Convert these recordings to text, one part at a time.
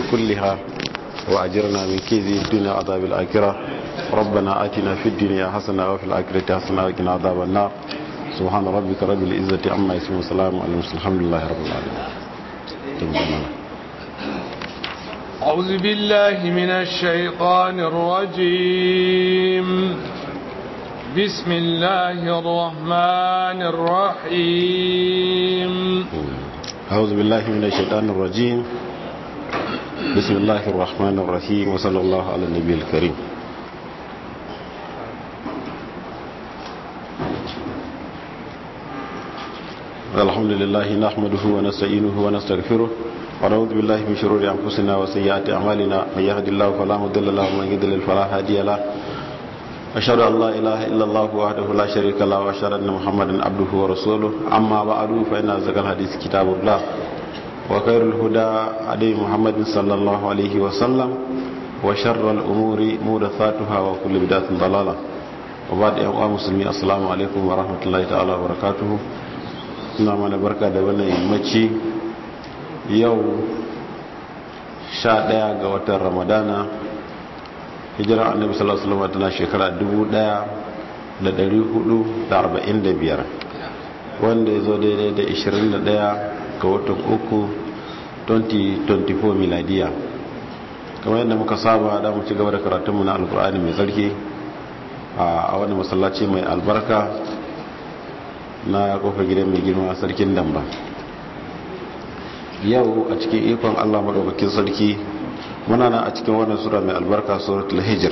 كلها وأجرنا من كيد الدنيا عذاب الآخرة ربنا آتنا في الدنيا حسنة وفي الآخرة حسنة وقنا عذاب النار سبحان ربك رب العزة عما يصفون وسلام على المرسلين الحمد لله رب العالمين أعوذ بالله من الشيطان الرجيم بسم الله الرحمن الرحيم أعوذ بالله من الشيطان الرجيم بسم الله الرحمن الرحيم وصلى الله على النبي الكريم الحمد لله نحمده ونستعينه ونستغفره ونعوذ بالله من شرور أنفسنا وسيئات أعمالنا من يهد الله فلا مضل له ومن يضلل فلا هادي له أشهد أن لا إله إلا الله وحده لا شريك له وأشهد أن محمدا عبده ورسوله أما بعد فإن أصدق الحديث كتاب الله وخير الهدى هدي محمد صلى الله عليه وسلم وشر الأمور محدثاتها وكل بدعة ضلالة وبعد أيها المسلمين السلام عليكم ورحمة الله تعالى وبركاته ina mana barka da wannan yammaci yau sha ɗaya ga watan ramadana hijirar annabi sallallahu alaihi wasallam tana shekara 1445 wanda ya zo daidai da 21 ga watan uku 2024 miladiya kamar yadda muka saba da mu ci gaba da karatunmu na alkur'ani mai tsarki a wani masallaci mai albarka na kofar gidan mai girma sarkin damba yau a cikin ikon allah maɗaukakin sarki muna nan a cikin wannan sura mai albarka suratul hijir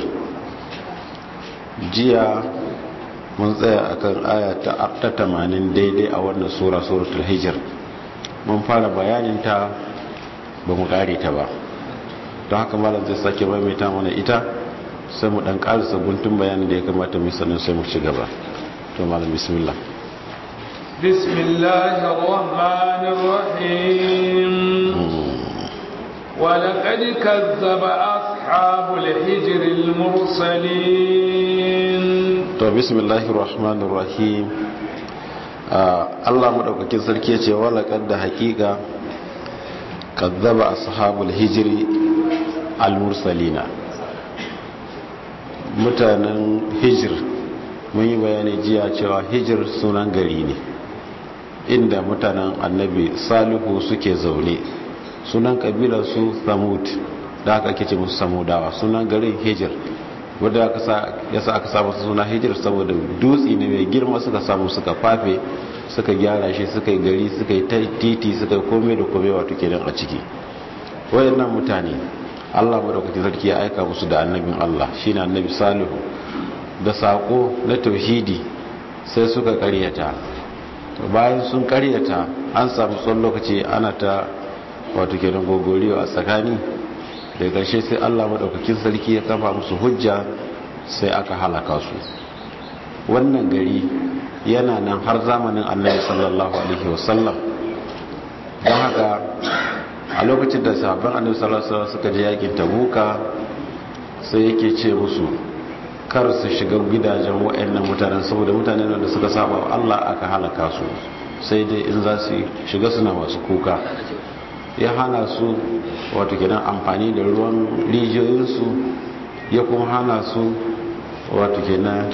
jiya mun tsaya akan aya ta tamanin daidai a wannan sura suratul hijir mun fara bayaninta ba mu ƙare ta ba don haka malam zai sake maimaita mana ita sai mu ɗan ƙarisa guntun bayanin da ya kamata mu sannan sai mu ci gaba to malam bismillah بسم الله الرحمن الرحيم ولقد كذب أصحاب الحجر المرسلين to bismillahir rahmanir rahim Allah madaukakin sarki yace walaqad da haqiqa kazzaba ashabul hijri al mursalina mutanen hijir mun yi bayani jiya cewa hijir sunan gari ne inda mutanen annabi salihu suke zaune sunan kabilar su samud da aka ake ce musu samudawa sunan garin hijir wadda ya sa aka samu suna hijir saboda dutse ne mai girma suka samu suka fafe suka gyara shi suka yi gari suka yi titi suka yi kome da kome wato kenan a ciki wayannan mutane allah madaukakin sarki ya aika musu da annabin allah shine annabi salihu da sako na tauhidi sai suka karyata bayan sun karyata an samu tsawon lokaci ana ta wato kenan gogoriyo a tsakani da ƙarshe sai allah maɗaukakin sarki ya kafa musu hujja sai aka halaka su wannan gari yana nan har zamanin annabi sallallahu alaihi wasallam don haka a lokacin da sahabban annabi sallallahu alaihi wasallam suka je yakin tabuka sai yake ce musu kar su shiga gidajen wa'annan mutanen saboda mutanen da suka saba wa Allah aka halaka su sai dai in za su shiga suna masu kuka ya hana su wato gidan amfani da ruwan rijiyoyinsu ya kuma hana su wato kenan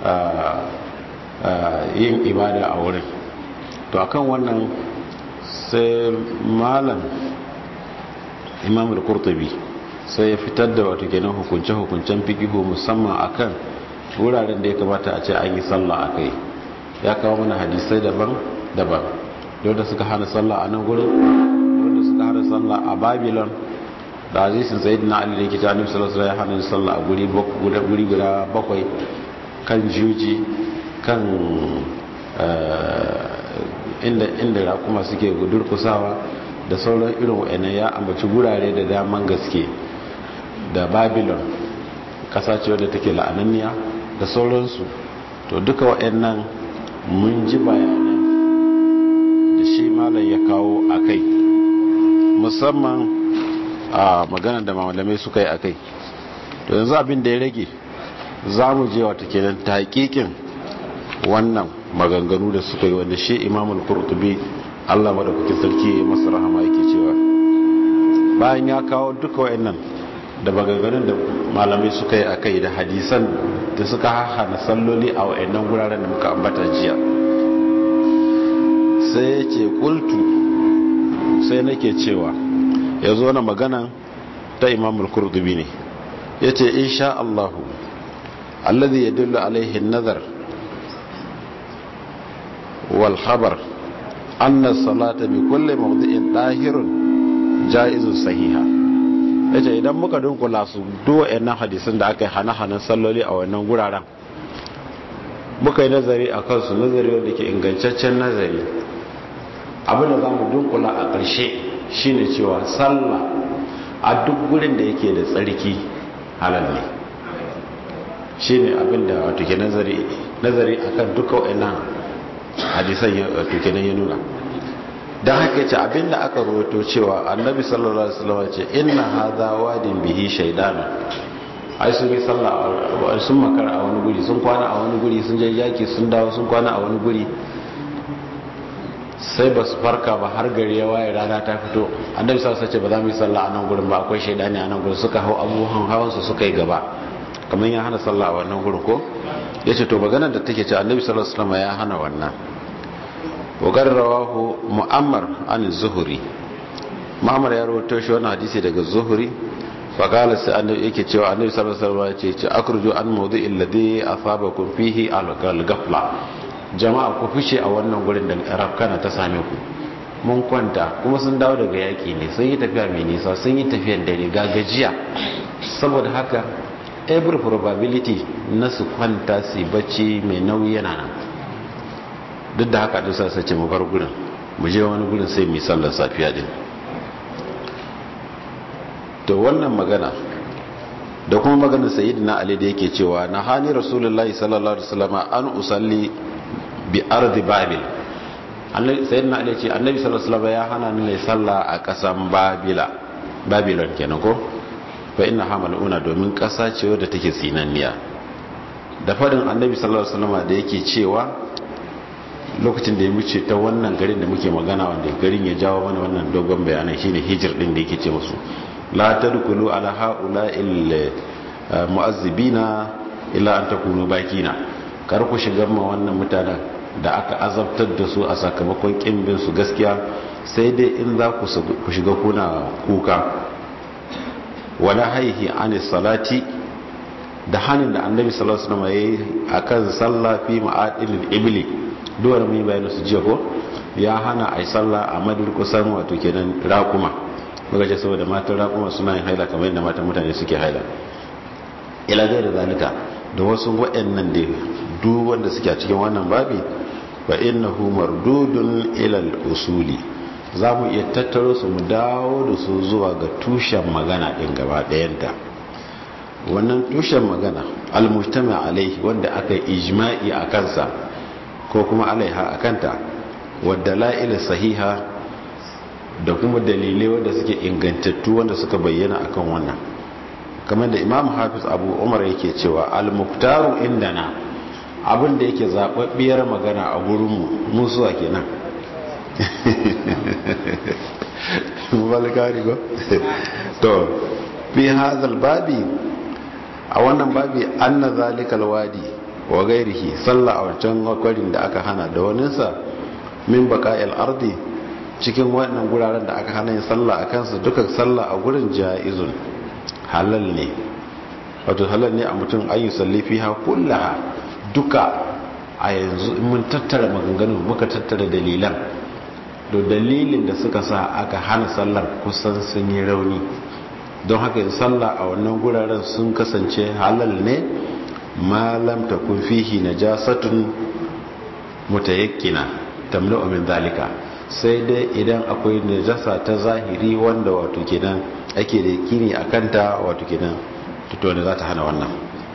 yin ibada a wurin to akan wannan sai malam imam al-qurtubi sai ya fitar da wato kenan hukunce-hukuncen fikihu musamman akan wuraren da ya kamata a ce an yi sallah a kai ya kawo mana hadisai daban-daban da suka hana sallah a nan gurin da suka hana sallah a babylon da hadisin sayid na ali da ke ta nufi sallah ya hana sallah a guri guda bakwai kan juji kan inda rakuma suke durkusawa da sauran irin wa'annan ya ambaci gurare da daman gaske da babylon kasa ce wadda take la'ananniya da sauransu to duka wa'annan mun ji bayanan da shi malam ya kawo a kai musamman a maganar da malamai suka yi a kai to yanzu abin da ya rage za mu je wata kenan ta hakikin wannan maganganu da suka yi wanda shi imamul qurtubi Allah madaukakin sarki ya masa rahama yake cewa bayan ya kawo duka wa'annan da bagaganin da malamai suka yi akai da hadisan da suka hana salloli a wa'annan guraren da muka ambata jiya sai ya ce kultu sai nake cewa ya zo na magana ta imamul kurdubi ne ya ce insha Allahu alladhi yadullu alaihi nazar wal khabar anna salata bi kulli mawdi'in dahirun jaizun sahiha yace idan muka dunkula su duk wayannan hadisin da aka yi hana-hanan salloli a wannan guraren muka yi nazari a kansu nazari wanda ke ingantaccen nazari abinda za mu dunkula a ƙarshe shine cewa sallah a duk gurin da yake da tsarki halal ne shine abinda wato ke nazari nazari akan duka wayannan hadisan wato ke ya nuna don haka ce abinda aka rawaito cewa annabi sallallahu alaihi wasallam ce inna hadha wadin bihi shaydana ai sun yi sallah sun makara a wani guri sun kwana a wani guri sun je yaki sun dawo sun kwana a wani guri sai ba su farka ba har gari ya waye rana ta fito annabi sallallahu alaihi wasallam ce ba za mu yi sallah a nan gurin ba akwai shaydani a nan gurin suka hau abubuwan hawan su suka yi gaba kamar ya hana sallah a wannan gurin ko yace to maganar da take ce annabi sallallahu alaihi wasallam ya hana wannan وقال رواه مؤمر عن الزهري مؤمر ya rawaito shi wannan hadisi daga zuhuri fa qala sai annabi yake cewa annabi sallallahu alaihi wasallam ya ce akhruju an mawdi'il ladhi asabakum fihi al-ghafla jama'a ku fice a wannan gurin da rafkana ta same ku mun kwanta kuma sun dawo daga yaki ne sun yi tafiya mai nisa sun yi tafiyar dare ga gajiya saboda haka every probability na su kwanta su bacci mai nauyi yana nan duk da haka dusa sace mu bar gurin mu je wani gurin sai mu sallar safiya din to wannan magana da kuma maganar sayyidina ali da yake cewa na hani rasulullahi sallallahu alaihi wasallam an usalli bi ardi babil annabi sayyidina ali ce annabi sallallahu alaihi wasallam ya hana ni mai sallah a kasan babila babilon kenan ko fa inna hamaluna domin kasa ce wadda take tsinanniya da fadin annabi sallallahu alaihi wasallam da yake cewa lokacin da ya wuce ta wannan garin da muke magana wanda garin ya jawo mana wannan dogon bayanan shine hijir din da yake ce musu la tadkhulu ala haula il mu'azzibina illa an takunu bakina kar ku shiga ma wannan mutanen da aka azabtar da su a sakamakon kimbin su gaskiya sai dai in za ku shiga kuna kuka wala haihi anis salati da hannun da annabi sallallahu alaihi wasallam yayi akan sallah fi ma'adilil ibli duwar mai bayan su jiya ko ya hana a yi sallah a madurkusan wato kenan rakuma muka ce saboda matan rakuma suna yin haila kamar yadda matan mutane suke haila ila gai da zalika da wasu waɗannan da duk wanda suke a cikin wannan babi fa innahu mardudun ila usuli za mu iya tattaro su mu dawo da su zuwa ga tushen magana ɗin gaba ɗayanta wannan tushen magana almujtama alaihi wanda aka yi ijma'i a kansa ko kuma alaiha a kanta wadda la'ila sahiha da kuma dalilai wanda suke ingantattu wanda suka bayyana akan wannan kamar da imam hafiz abu umar yake cewa al-muktaru indana abin da yake zababbiyar magana a gurinmu musuwa kenan mubalikari ko to fi hazal babi a wannan babi anna zalikal wadi wa gairihi sallah a wancan kwarin da aka hana da waninsa min baka'il ardi cikin wannan guraren da aka hana yin sallah a kansu duka sallah a gurin ja'izun halal ne wato halal ne a mutum an yi salli fiha kullaha duka a yanzu mun tattara maganganu muka tattara dalilan da dalilin da suka sa aka hana sallar kusan sun yi rauni don haka yin sallah a wannan guraren sun kasance halal ne malam ta kun fihi najasatun mutayakkina tamna'u min zalika sai dai idan akwai najasa ta zahiri wanda wato kenan ake da kini akan ta wato kenan to ne za ta hana wannan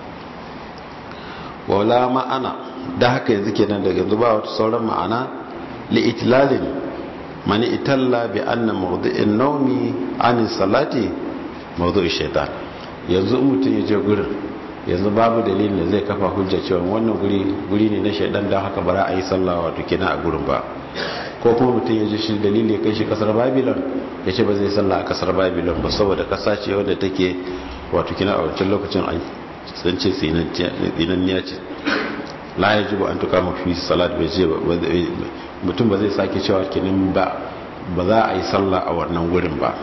wala ma'ana da haka yanzu kenan daga yanzu ba wata sauran ma'ana li itlalin mani italla bi anna mawdu'in nawmi an salati mawdu'i shaytan yanzu mutum ya je gurin yanzu babu dalilin da zai kafa hujja cewa wannan guri guri ne na shaidan don haka bara a yi sallah wato kenan a gurin ba ko kuma mutum ya ji shi dalili ya kai shi kasar babylon ya ce ba zai sallah a kasar babylon ba saboda kasa ce wadda take wato kina a wancan lokacin an sun ce tsinanniya ce la ya ji ba an tuka mafi salat bai ce mutum ba zai sake cewa kinin ba ba za a yi sallah a wannan wurin ba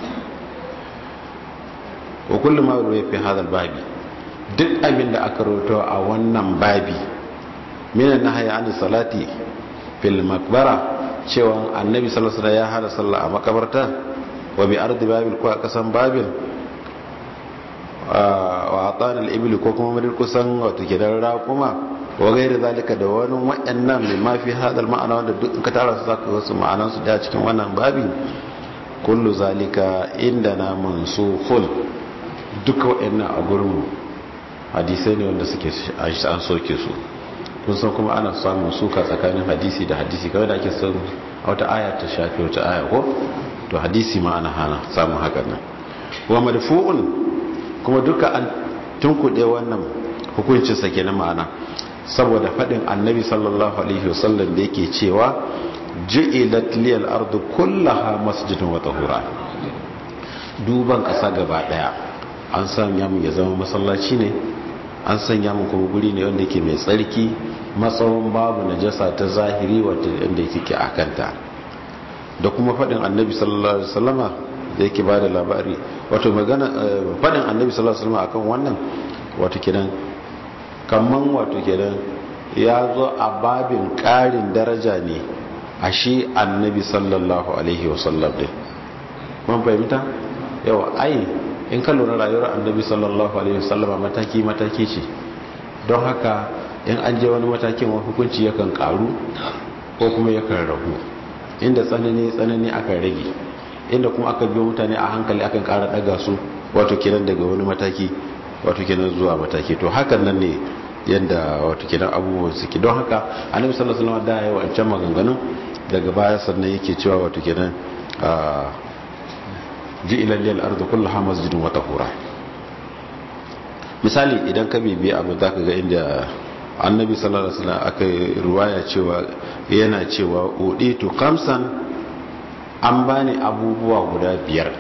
wa kullum ma ruwa fi hadal babi duk abin da aka roto a wannan babi minan na haya ani salati fil makbara cewa annabi sallallahu alaihi ya hada sallah a makabarta wa bi ardi babil ko a kasan babil wa atan al-ibli ko kuma madar kusan wato gidan raquma wa gairi zalika da wani wayannan mai mafi hadal ma'ana wanda duk ka tara su zaka wasu ma'anan su da cikin wannan babi kullu zalika indana mansufun duka wayannan a gurin hadisai ne wanda suke an soke su kun san kuma ana samun suka tsakanin hadisi da hadisi kawai da ake son wata aya ta shafi wata aya ko to hadisi ma ana hana samun hakan nan wa madfu'un kuma duka an tunkuɗe wannan hukuncin sa kenan ma'ana saboda faɗin annabi sallallahu alaihi wasallam da yake cewa ju'ilat liyal ardu kullaha masjidun wa tahura duban ƙasa gaba ɗaya an sanya mu ya zama masallaci ne an sanya mu kuma guri ne wanda ke mai tsarki matsawon babu najasa ta zahiri wanda yake a kanta da kuma faɗin annabi sallallahu alaihi wasallama da yake ba da labari wato magana faɗin annabi sallallahu alaihi wasallama akan wannan wato kidan kamman wato kidan ya zo a babin ƙarin daraja ne a shi annabi sallallahu alaihi wasallam din kun fahimta yawa ai in ka lura rayuwar annabi sallallahu alaihi wasallama mataki mataki ce don haka in an je wani matakin wani hukunci yakan karu ko kuma yakan ragu inda tsanani tsanani akan rage inda kuma aka biyo mutane a hankali akan kara daga su wato kenan daga wani mataki wato kenan zuwa mataki to hakan nan ne yadda wato kenan abubuwan suke don haka annabi sallallahu alaihi wasallam da yayi wancan maganganun daga baya sannan yake cewa wato kenan ji ilalliyar arzu kullaha masjidin wata hura misali idan ka bibiya abu za ka ga inda annabi sallallahu alaihi wasallam aka ruwaya cewa yana cewa uditu kamsan an bani abubuwa guda biyar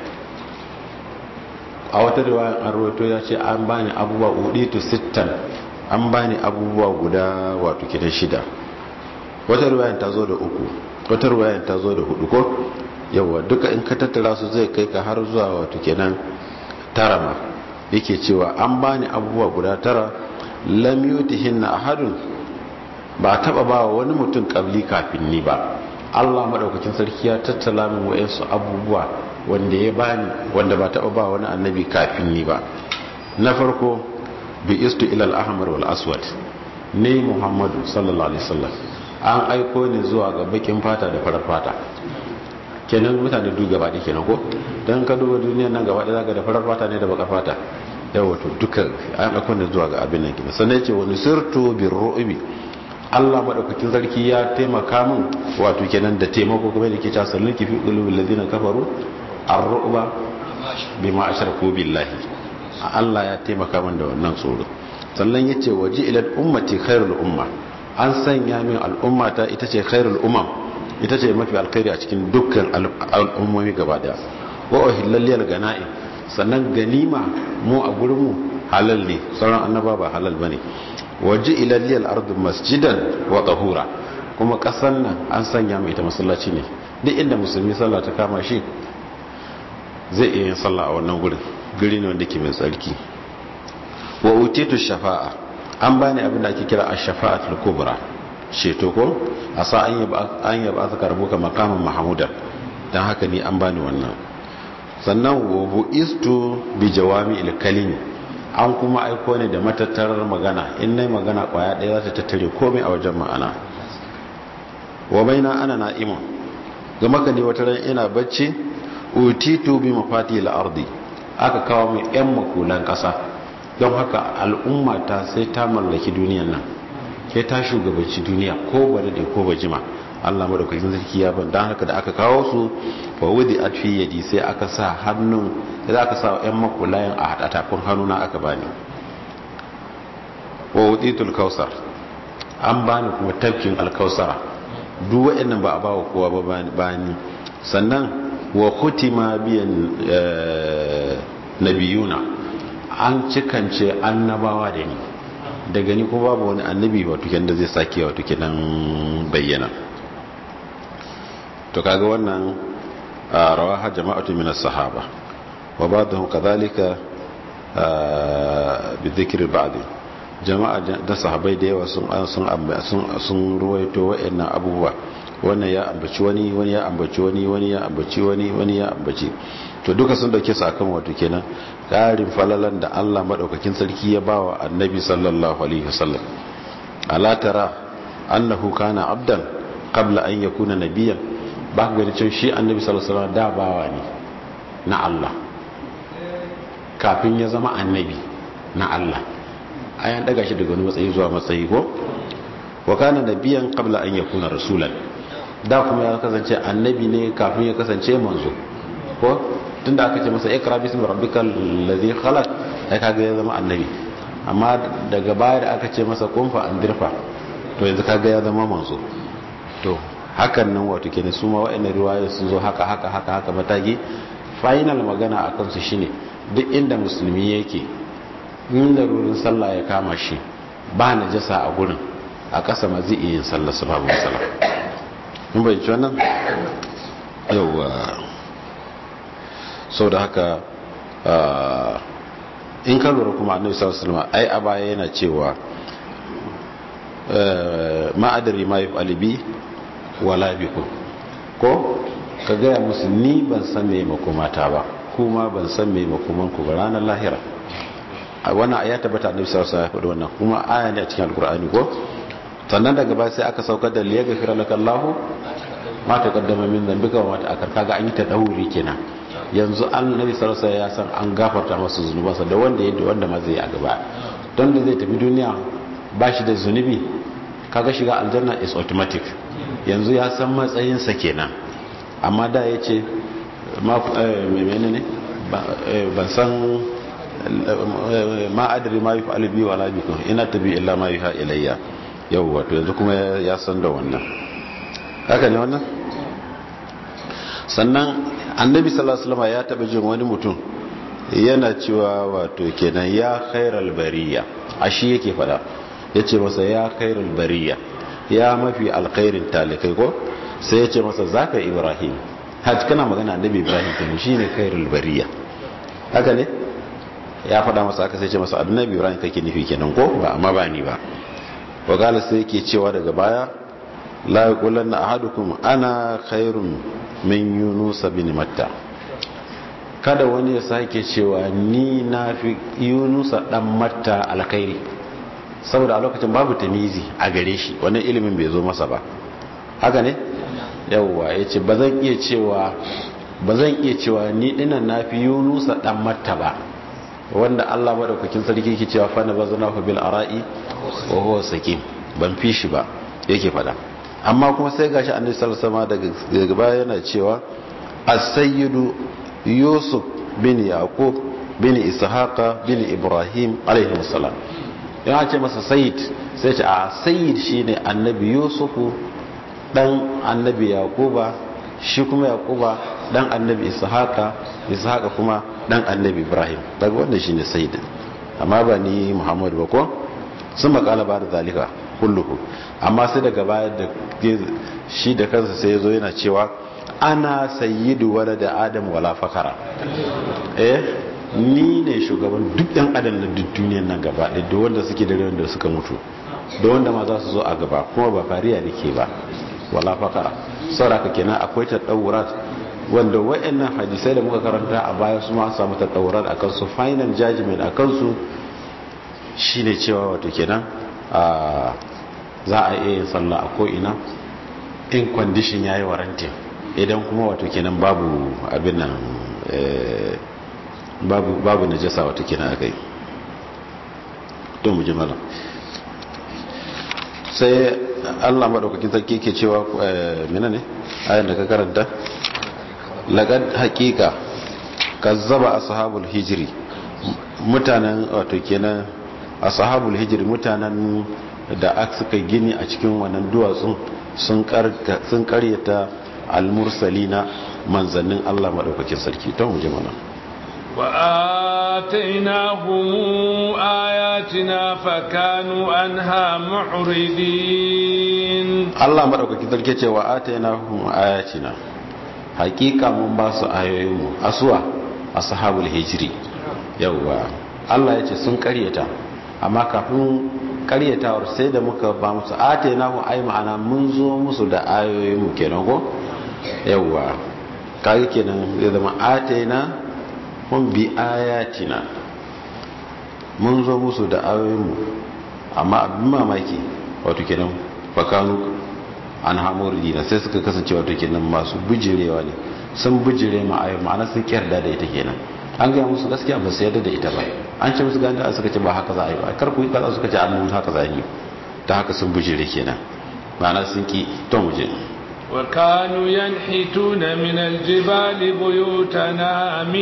a wata riwayar an rawaito ya ce an bani abubuwa uditu sittan an bani abubuwa guda wato kidan shida wata riwayar ta zo da uku wata riwayar ta zo da hudu ko yawa duka in ka tattara su zai kai ka har zuwa wato kenan tara ma yake cewa an bani abubuwa guda tara lam yutihinna ahadun ba taba ba wani mutum kabli kafin ni ba Allah madaukakin sarki ya tattala min wayansu abubuwa wanda ya bani wanda ba taba ba wani annabi kafin ni ba na farko bi istu ila al-ahmar wal aswad ne Muhammadu sallallahu alaihi wasallam an aiko ni zuwa ga bakin fata da farar fata kenan mutane duk gaba ɗaya kenan ko don ka duba duniyar nan gaba ɗaya zaka da farar fata ne da baka fata yawa to duka an ɗauko ne zuwa ga abin nan kenan sannan ce wani sirtu bin ru'ubi Allah madaukakin sarki ya taimaka min wato kenan da taimako kuma da ke ta sallin kifi qulubil ladina kafaru ar-ru'ba bima ashraku billahi Allah ya taimaka min da wannan tsoro sannan yace waji ila ummati khairul umma an sanya min al'ummata ita ce khairul umam ita ce mafi alkhairi a cikin dukkan al'ummomi gaba daya wa uhillal gana'i sannan ganima mu a gurin mu halal ne sauran annaba ba halal bane waje ilalliyal ardu masjidan wa tahura kuma kasan nan an sanya mai ta masallaci ne duk inda musulmi sallah ta kama shi zai iya yin sallah a wannan gurin guri ne wanda ke mai tsarki wa utitu shafa'a an bani abin da ake kira ash-shafa'atul kubra ceto ko a sa an yaba aka karbo ka makaman mahamudan don haka ni an bani wannan sannan wa istu bi jawami ilkalimi an kuma aiko ne da matattarar magana in nai magana kwaya ɗaya za ta tattare komai a wajen ma'ana wa baina ana na'imun ga maka ne wata ran ina bacci utitu bi mafati al-ardi aka kawo mai yan makulan ƙasa don haka al'umma ta sai ta mallaki duniyan nan ke ta shugabanci duniya ko ba da ko ba jima Allah madaukakin sarki ya ban dan haka da aka kawo su fa wudi atfi yadi sai aka sa hannun sai aka sa ƴan makulayan a hada tafin hannuna aka bani wa wuditul kausar an bani kuma tafkin alkausara duk waɗannan ba a ba wa kowa ba bani sannan wa kutima biyan nabiyuna an cikance annabawa da ni daga ni ko babu wani annabi wato kenan da zai sake wato kenan bayyana to kaga wannan rawaha jama'atu min as-sahaba wa ba'dhum kadhalika bi dhikri ba'd jama'a da sahabbai da yawa sun sun sun ruwaito wa'annan abubuwa wannan ya ambaci wani wani ya ambaci wani wani ya ambaci wani wani ya ambaci to duka sun dauke su akan wato kenan karin falalan da Allah madaukakin sarki ya bawa annabi sallallahu alaihi wasallam ala tara annahu kana abdan qabla an yakuna nabiyyan ba ga da cewa shi annabi sallallahu alaihi wasallam da bawa ne na Allah kafin ya zama annabi na Allah ayan daga shi daga wani matsayi zuwa matsayi ko wa kana nabiyyan qabla an yakuna rasulan da kuma ya kasance annabi ne kafin ya kasance manzo ko tunda aka ce masa ikra bismi rabbikal ladhi khalaq ai kaga ya zama annabi amma daga baya da aka ce masa kun fa andirfa to yanzu kaga ya zama manzo to hakan nan wato kenan su ma wa'annan riwaya sun zo haka haka haka haka mataki final magana akan su shine duk inda musulmi yake in larurin sallah ya kama shi ba najasa a gurin a ƙasa ma zai iya yin sallah su babu sallah mun bai ci wannan yauwa sau da haka in ka lura kuma annabi sallallahu alaihi wasallam ai a baya yana cewa ma'adari ma yaf'ali bi wala bikum ko ka gaya musu ni ban san me makomata ba kuma ban san me makoman ku ba ranar lahira a wannan ya tabbata annabi sallallahu alaihi wasallam wannan kuma aya ne a cikin alkur'ani ko sannan daga baya sai aka saukar da liya gafira laka Allahu ma taqaddama min dhanbika wa ma ta'akkar kaga an yi ta dauri kenan yanzu annabi sallallahu alaihi wasallam ya san an gafarta masa zunubansa da wanda ya wanda ma zai yi a gaba don da zai tafi duniya ba shi da zunubi kaga shiga aljanna is automatic yanzu ya san matsayinsa kenan amma da ya ce menene ban san ma adri ma yi fa'ali biyu wa labikun ina tabi illa ma yi ha ilayya yau wato yanzu kuma ya san da wannan haka ne wannan sannan annabi sallallahu alaihi ya taba jin wani mutum yana cewa wato kenan ya khairal bariya ashi yake fada yace masa ya khairal bariya ya mafi alkhairin talikai ko sai yace masa zaka ibrahim hajj kana magana annabi ibrahim kenan shine khairul bariya haka ne ya fada masa aka sai ce masa annabi ibrahim kake nufi kenan ko ba amma ba ni ba wagala sai yake cewa daga baya la yaqulanna ahadukum ana khairun min yunus bin matta kada wani ya sake cewa ni na fi yunus dan matta alkhairi saboda a lokacin babu tamizi a gare shi wannan ilimin bai zo masa ba haka ne yawwa yace bazan iya cewa bazan iya cewa ni dinan na fi yunus dan matta ba wanda Allah madaukakin sarki yake cewa fa nabazanahu bil ara'i wa huwa sakim ban fi shi ba yake fada amma kuma sai gashi annabi sallallahu alaihi wasallam daga baya yana cewa as-sayyidu yusuf bin yaqub bin ishaqa bin ibrahim alaihi wasallam yana ce masa sayyid sai ce a sayyid shine annabi yusufu dan annabi yaquba shi kuma yaquba dan annabi ishaqa ishaqa kuma dan annabi ibrahim daga wannan shine sayyid amma ba ni muhammad ba ko sun makala ba da zalika kulluhu amma sai daga baya da shi da kansa sai yazo yana cewa ana sayyidu wala da adam wala fakara eh ni ne shugaban duk ɗan adam na duk duniyar nan gaba da wanda suke da wanda suka mutu da wanda ma za su zo a gaba kuma ba fariya nake ba wala fakara saboda kenan akwai tadawurat wanda wayannan hadisai da muka karanta a baya su ma samu tadawurat akan su final judgment akan su shine cewa wato kenan a za a iya yin sallah a ko ina in condition yayi warranty idan kuma wato kenan babu abin nan babu babu najasa wato kenan akai to mu ji malam sai Allah madaukakin sarki ke cewa menene ayan da ka karanta laqad haqiqa kazzaba ashabul hijri mutanen wato kenan ashabul hijri mutanen da aka suka gini a cikin wannan duwatsun sun karyata almursalina manzannin Allah madaukakin sarki ta muje mana وآتيناهم آياتنا فكانوا عنها معرضين Allah madaukakin sarki ce wa atainahum ayatina hakika mun ba su ayoyin mu aswa ashabul hijri yawa Allah ya ce sun karyata amma kafin karyatawar sai da muka ba musu atainahum ay ma'ana mun zo musu da ayoyin mu kenan ko yawa kage kenan zai zama ataina mun bi ayatina mun zo musu da ayoyinmu amma abin mamaki wato kenan fakanu an hamur dina sai suka kasance wato kenan masu bijirewa ne sun bijire ma ayoyi ma'ana sun kyarda da ita kenan an gaya musu gaskiya ba su yarda da ita ba an ce musu ganda suka ce ba haka za a yi ba kar ku yi kaza suka ce an musu haka za a yi ta haka sun bijire kenan ma'ana sun ki to mu je وكانوا ينحتون من الجبال بيوتنا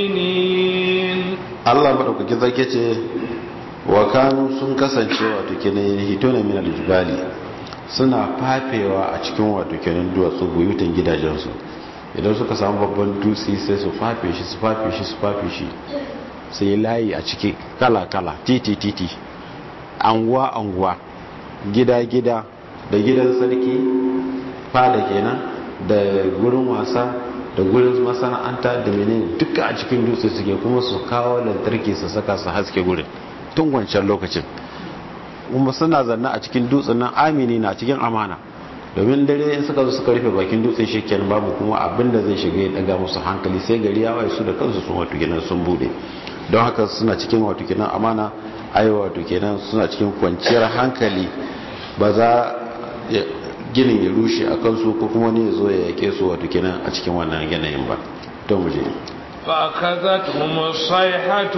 آمنين Allah madaukaki zake ce wa kanu sun kasance wato kenan hitona min aljibali suna fafewa a cikin wato kenan duwatsu buyutan gidajensu idan suka samu babban dutse sai su fafe shi su fafe shi su fafe shi sai layi a ciki kala kala titi titi anguwa anguwa gida gida da gidan sarki fada kenan da gurin wasa da gurin masana'anta da menene duka a cikin dutse suke kuma su kawo lantarki su saka su haske gurin tun wancan lokacin kuma suna zanna a cikin dutsen nan amini na cikin amana domin dare in suka zo suka rufe bakin dutsen shekken babu kuma abin da zai shiga ya daga musu hankali sai gari ya waye su da kansu sun wato kenan sun bude don haka suna cikin wato kenan amana ai wato kenan suna cikin kwanciyar hankali ba za ginin ya rushe a kansu ko kuma ne ya zo ya yake su wato kenan a cikin wannan yanayin ba to mu je فأخذتهم الصيحة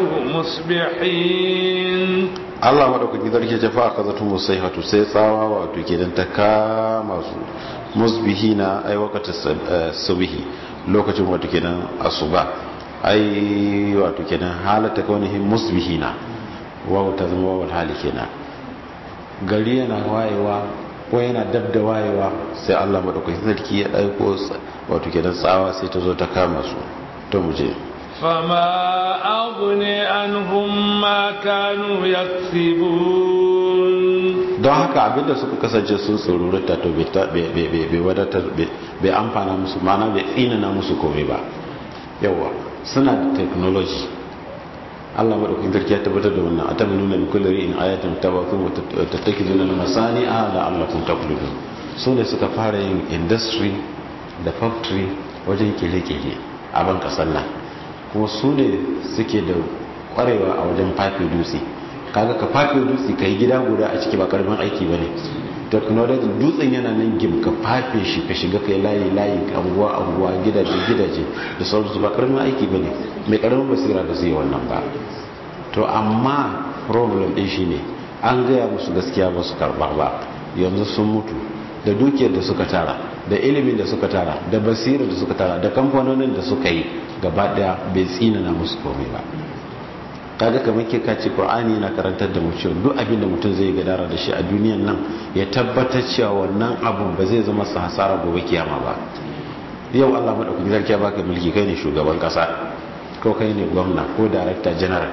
مصبحين Allah madaukaki zarke ce fa aka zato musaihatu sai tsawa wato kenan ta kama su musbihina ai waqti subhi lokacin wato kenan asuba ai wato kenan halata kaunihi musbihina wa ta zama wa hali kenan gari yana wayewa ko yana dab da wayewa sai Allah madaukaki sarki ya dauko wato kenan tsawa sai ta zo ta kama su to mu je فما أغني عنهم ما كانوا يكسبون don haka abinda suka kasance sun tsorurta to bai wadatar bai amfana musu mana bai tsinana musu komai ba yawa suna da technology Allah madaukakin sarki ya tabbatar da wannan atam nuna bi kulli ri'in ayatin tawakum wa tattakizuna al-masani'a la'allakum taqlidun su ne suka fara yin industry da factory wajen kere-kere a ban kasar nan kuma su ne suke da kwarewa a wajen fafe dutse kaga ka fafe dutse ka yi gida guda a ciki ba karamin aiki ba ne technology dutsen yana nan gim ka fafe shi ka shiga kai layi layi anguwa anguwa gidaje gidaje da sauransu ba karamin aiki ba ne mai karamin basira da zai wannan ba to amma problem ɗin shi ne an gaya musu gaskiya ba su karɓa ba yanzu sun mutu da dukiyar da suka tara da ilimin da suka tara da basirar da suka tara da kamfanonin da suka yi gaba daya bai tsinana musu komai ba kaga kamar ke kace qur'ani yana karantar da mu cewa duk abin da mutum zai gadara da shi a duniyan nan ya tabbatar cewa wannan abun ba zai zama sa hasara gobe kiyama ba yau Allah madaukaki zarkiya baka mulki kai ne shugaban kasa ko kai ne gwamna ko director general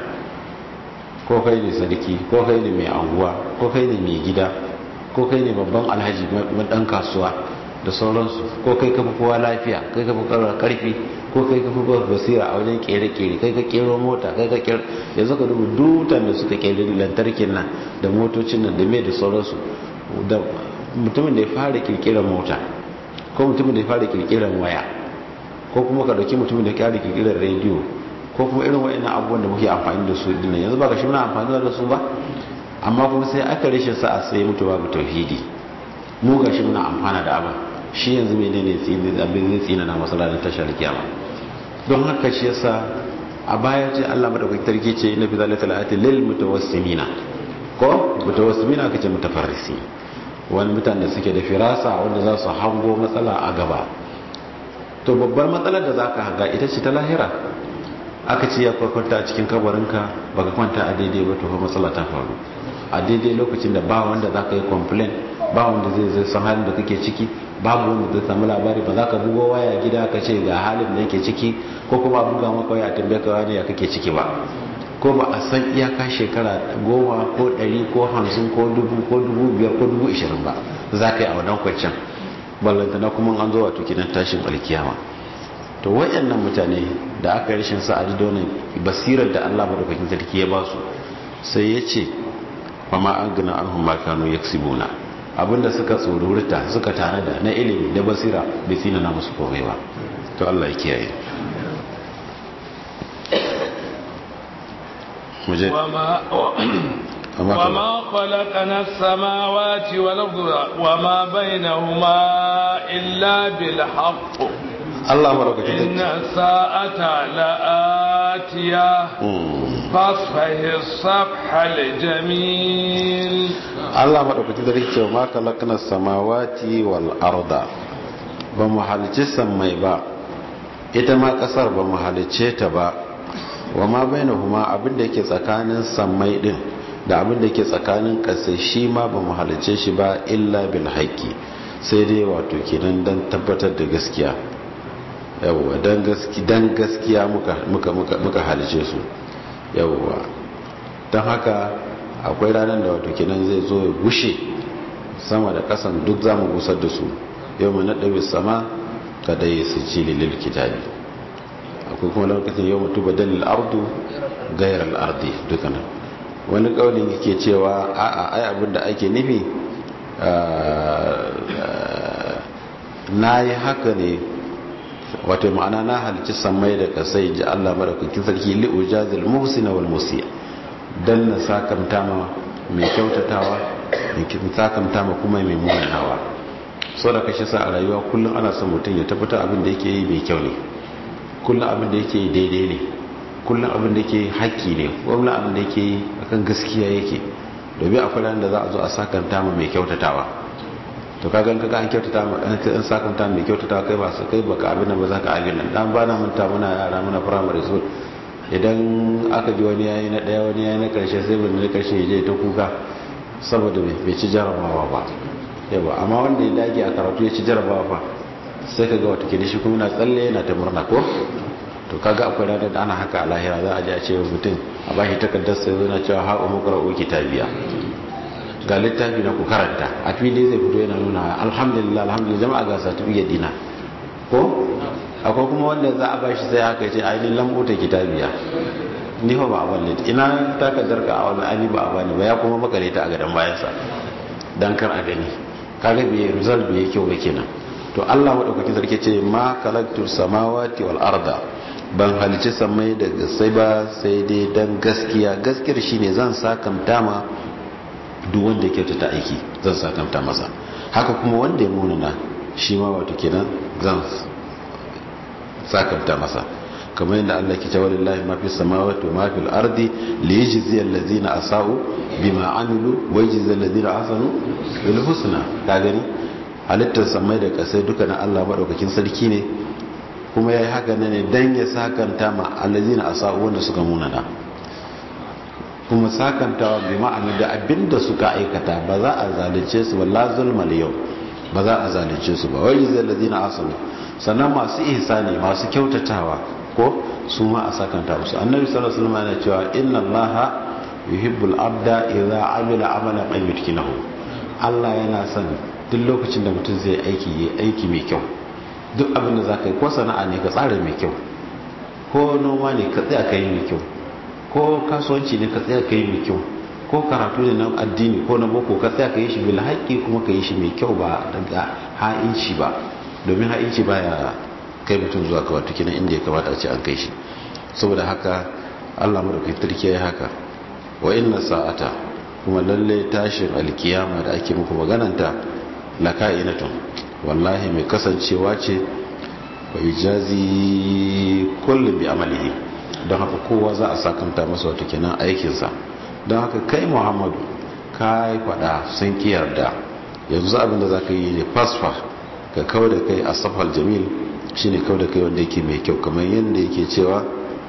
ko kai ne sarki ko kai ne mai anguwa ko kai ne mai gida ko kai ne babban alhaji dan kasuwa da sauransu ko kai kafa kowa lafiya kai kafa karfi ko kai kafa kowa basira a wajen kere-kere kai ka kero mota kai ka kero yanzu ka dubu dutan da suka kere lantarkin nan da motocin nan da mai da sauransu da mutumin da ya fara kirkirar mota ko mutumin da ya fara kirkirar waya ko kuma ka dauki mutumin da ya fara kirkirar rediyo ko kuma irin wa'annan abubuwan da muke amfani da su dinnan yanzu ba ka shi muna amfani da su ba amma kuma sai aka rashin sa'a sai mutu babu tauhidi mu ga shi muna amfana da abin shi yanzu mai ne abin zai tsina na masalarin tashar kiyama don haka shi yasa a baya ce Allah madaukakin tarki ce na fi zalika la'ati lil mutawassimina ko mutawassimina aka ce mutafarrisi wani mutane da suke da firasa wanda za su hango matsala a gaba to babbar matsalar da zaka hanga ita ce ta lahira aka ce ya kwanta a cikin kabarinka baka kwanta a daidai ba to fa matsala ta faru a daidai lokacin da ba wanda za ka yi complain ba wanda zai zai san halin da kake ciki babu wanda zai samu labari ba za ka bugo waya gida ka ce ga halin da yake ciki ko kuma buga maka waya tambaye ka wani ya kake ciki ba ko ba a san iyaka shekara goma ko ɗari ko hamsin ko dubu ko dubu biyar ko dubu ishirin ba za ka yi a wannan kwanciyar ballanta na kuma an zo wato kinan tashin alkiyama to wayannan mutane da aka yi rashin sa'adi da wannan basirar da Allah madaukakin sarki ya ba su sai ya ce wa ma an gina an huma kanu yaksibuna abinda suka tsorurta suka tare da na ilimi da basira bai tsina na musu komai ba to Allah ya kiyaye muje وما خلقنا السماوات والأرض وما بينهما إلا بالحق الله بارك فيك إن الساعة لآتية فاصفه الصفح الجميل الله بارك فيك وما خلقنا السماوات والأرض بمحلج السماء با ita ma kasar ba mu halicce ta ba wa ma bainahuma abin da yake tsakanin sammai din da abin da ke tsakanin ƙasa shi ma ba mu halice shi ba illa bil haƙƙi sai dai wato kenan don tabbatar da gaskiya yawwa don gaskiya muka halice su yawwa don haka akwai ranar da wato kenan zai zo ya gushe sama da ƙasan duk za mu gusar da su yau mu naɗa sama ka dai su ci lilil kitabi akwai kuma lokacin yau mutu badalil ardu gairar ardi dukkanin wani ƙaunin yake cewa a'a ai abin da ake nufi na yi haka ne wato ma'ana na halici samai da kasai ji Allah marakukin sarki li'ujazil muhsina wal musiya dan na sakamta ma mai kyautatawa mai sakamta ma kuma mai munanawa sau da kashe sa a rayuwa kullum ana son mutum ya tabbata abin da yake yi mai kyau ne kullum abin da yake yi daidai ne kullum abin da yake haƙƙi ne kullum abin da yake yi akan gaskiya yake domin akwai ran da za a zo a sakanta ma mai kyautatawa to kaga in kaga an kyautata ma an sakanta mai kyautatawa kai ba su kai baka abin nan ba za ka abin nan dan bana manta muna yara muna primary school idan aka ji wani yayi na daya wani yayi na karshe sai wani na karshe je ta kuka saboda bai ci jarabawa ba yawa amma wanda ya dage a karatu ya ci jarabawa fa sai kaga wata kidi shi kuma yana tsalle yana ta murna ko to kaga akwai ranar da ana haka a lahira za a ji a ce mutum a bashi takardar sai zana cewa ha umu qara'u kitabiya ga littafi na ku karanta a fili zai fito yana nuna alhamdulillah alhamdulillah jama'a ga certificate dina ko akwai kuma wanda za a bashi sai haka ce ainihin lambuta kitabiya ni fa ba a balle ina takardar ka a wani ani ba a bani ba ya kuma makale ta a gadon bayansa dan kar a gani kaga bai result bai kyau ba kenan to Allah madaukakin sarki ce ma kalaktu samawati wal arda ban halici samai da sai ba sai dai dan gaskiya gaskiyar shine zan sakamta ma duk wanda yake ta aiki zan sakamta masa haka kuma wanda ya munana shi ma wato kenan zan sakamta masa kamar yadda Allah ke cewa lillahi ma fi samawati wa ma fil ardi li yajzi allazina asau bima amilu wa yajzi allazina ahsanu bil husna ka gani halittar samai da kasai duka na Allah madaukakin sarki ne kuma yayi haka ne dan ya sakanta ma allazina asau wanda suka munana kuma sakantawa bi ma'ana da abinda suka aikata ba za a zalunce su wala zulmal yau ba za a zalunce su ba wai zai ladina asali sannan masu ihsani masu kyautatawa ko su ma a sakanta musu annabi sallallahu alaihi wasallam yana cewa inna allaha yuhibbul abda idza amila amalan an yutkilahu Allah yana son duk lokacin da mutum zai aiki yi aiki mai kyau duk abin da zaka yi ko sana'a ne ka tsara mai kyau ko noma ne ka tsaya kai mai kyau ko kasuwanci ne ka tsaya kai mai kyau ko karatu ne na addini ko na boko ka tsaya ka yi shi bil haƙƙi kuma ka yi shi mai kyau ba daga ha'inci ba domin ha'inci baya kai mutum zuwa ga wata kinan inda ya kamata a ce an kai shi saboda haka Allah madaukakin sarki ya haka wa inna sa'ata kuma lalle tashin alkiyama da ake muku magananta la ka'inatun wallahi mai kasancewa ce wa ijazi kullu bi amalihi don haka kowa za a sakanta masa wata kenan aikinsa don haka kai muhammadu ka yi fada sun ki yarda yanzu abin da za ka yi ne fasfa ka kawo da kai a safal jamil shi ne kawo da kai wanda yake mai kyau kamar yadda yake cewa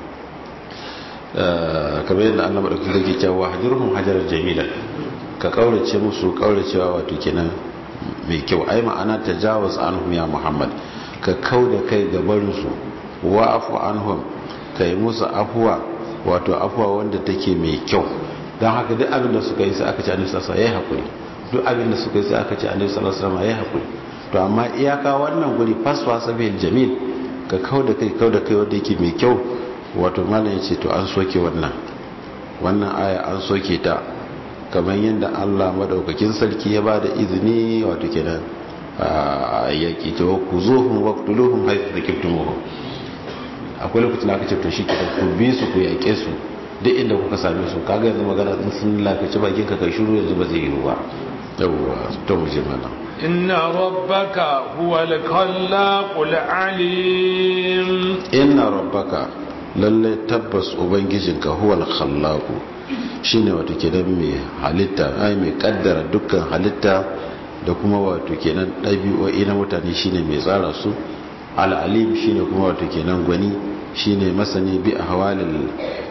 kamar yadda an lamar da ke cewa hajjurhun hajjarar jamila ka kaurace musu kauracewa wato kenan mai kyau ai ma'ana tajawuz anhum ya muhammad ka kau da kai gabarinsu wa afu anhum ka yi musu afuwa wato afuwa wanda take mai kyau don haka duk abin da suka yi sai aka ce annabi sallallahu alaihi wasallam haƙuri duk abin da suka yi sai aka ce annabi sallallahu alaihi wasallam haƙuri to amma iyaka wannan guri faswa sabil jamil ka kau da kai kau da kai wanda yake mai kyau wato malam ya ce to an soke wannan wannan aya an soke ta kamar yadda Allah madaukakin sarki ya ba da izini wato kenan yaƙi ta ku zuhun waktuluhun haifu da kiftumuhun akwai lokacin da aka ce to shi ke ku bi su ku yaƙe su duk inda kuka same su kaga yanzu magana in sun lakaci bakin ka kai shiru yanzu ba zai yi ba yawwa to mu je mana inna rabbaka huwal khallaqul alim inna rabbaka lalle tabbas ubangijinka huwal khallaqu shine wato kenan mai halitta ai mai kaddara dukkan halitta da kuma wato kenan ɗabi'o'i na mutane shine mai tsara su al'alim shine kuma wato kenan gwani shine masani bi ahwalil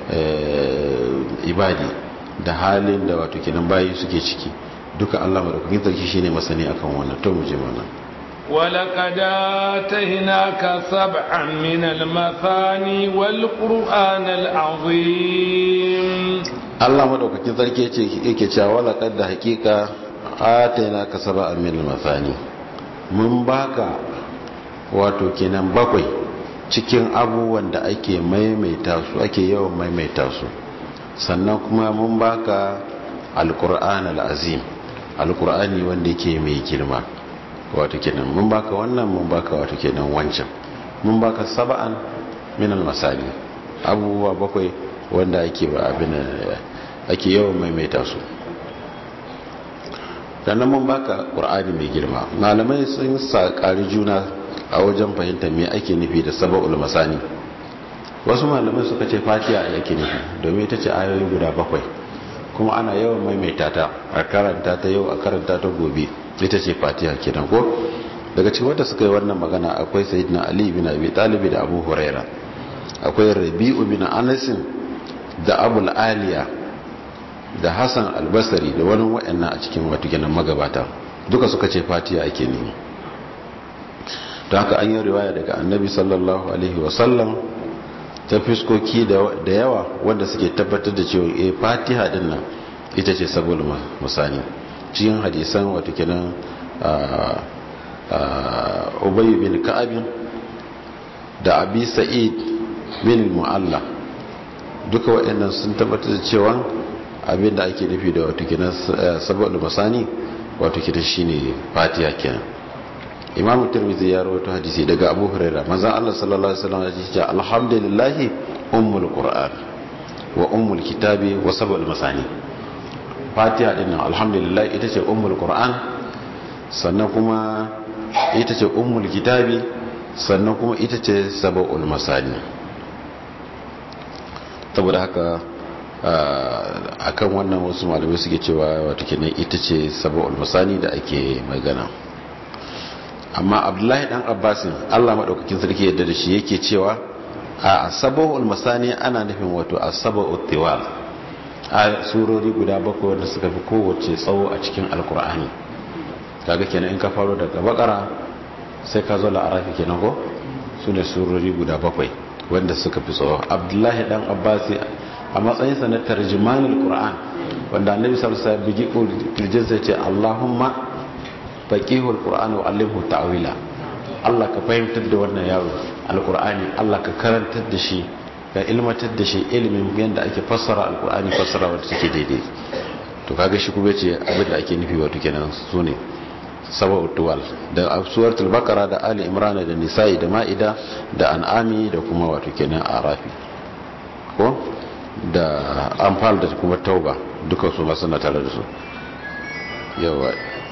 ibadi da halin da wato kenan bayi suke ciki duka Allah madaukakin sarki shine masani akan wannan to mu je mana ولقد آتيناك سبعا من المثاني والقرآن العظيم Allah madaukakin sarki yace yake cewa wala kadda hakika atayna ka sab'an min al-mathani mun baka wato kenan bakwai cikin abubuwan da ake maimaita su ake yawan maimaita su sannan kuma mun baka al-qur'an al-azim al-qur'ani wanda yake mai girma wato kenan mun baka wannan mun baka wato kenan wancan mun baka sab'an min al-masani abubuwa bakwai wanda ake ba abin ake yawan maimaita su sannan mun baka qur'ani mai girma malamai sun sakari juna a wajen fahimtar me ake nufi da sab'ul masani wasu malamai suka ce fatiha yake nufi domin ita ce ayoyi guda bakwai kuma ana yawan maimaita ta a karanta ta yau a karanta ta gobe ita ce fatiha kenan ko daga cikin wanda suka yi wannan magana akwai sayyidina ali bin abi talib da abu huraira akwai rabi'u bin anas da abul aliya da hassan albasari da wani wa'annan a cikin wato kenan magabata duka suka ce fatiha ake nemi don haka an yi riwaya daga annabi sallallahu alaihi wasallam ta fiskoki da yawa wanda suke tabbatar da cewa eh fatiha din nan ita ce saboda musani cikin hadisan wato kenan ubayi bin ka'abin da abi sa'id bin mu'alla duka waɗannan sun tabbatar da cewa abinda ake nufi da wato kenan saboda musani wato kenan shine fatiha kenan imamu tirmidhi ya rawaito hadisi daga abu huraira manzon Allah sallallahu alaihi wasallam ya ce alhamdulillah ummul qur'an wa ummul kitabi wa sab'ul masani fatiha din nan alhamdulillah ita ce ummul qur'an sannan kuma ita ce ummul kitabi sannan kuma ita ce sab'ul masani saboda haka akan wannan wasu malamai suke cewa wato kenan ita ce sab'ul masani da ake magana amma abdullahi dan abbasin allah maɗaukakin sarki yadda da shi yake cewa a sabahul masani ana nufin wato a sabahul tiwal a surori guda bakwai wanda suka fi kowace tsawo a cikin alkur'ani kaga kenan in ka faro daga bakara sai ka zo la'arafi kenan ko su ne surori guda bakwai wanda suka fi tsawo abdullahi dan abbasi a matsayinsa na tarjimanul qur'an wanda annabi sallallahu alaihi wasallam bigi kirjinsa ce allahumma faqihul qur'ani wa allimhu ta'wila Allah ka fahimtar da wannan yaro alqur'ani Allah ka karantar da shi ka ilmatar da shi ilimin yanda ake fassara alqur'ani fassara wanda take daidai to kaga shi kuma ce abin da ake nufi wato kenan sune sab'u tuwal da suratul baqara da ali imran da nisa'i da ma'ida da an'ami da kuma wato kenan arafi ko da anfal da kuma tauba duka su ma suna tare da su yawa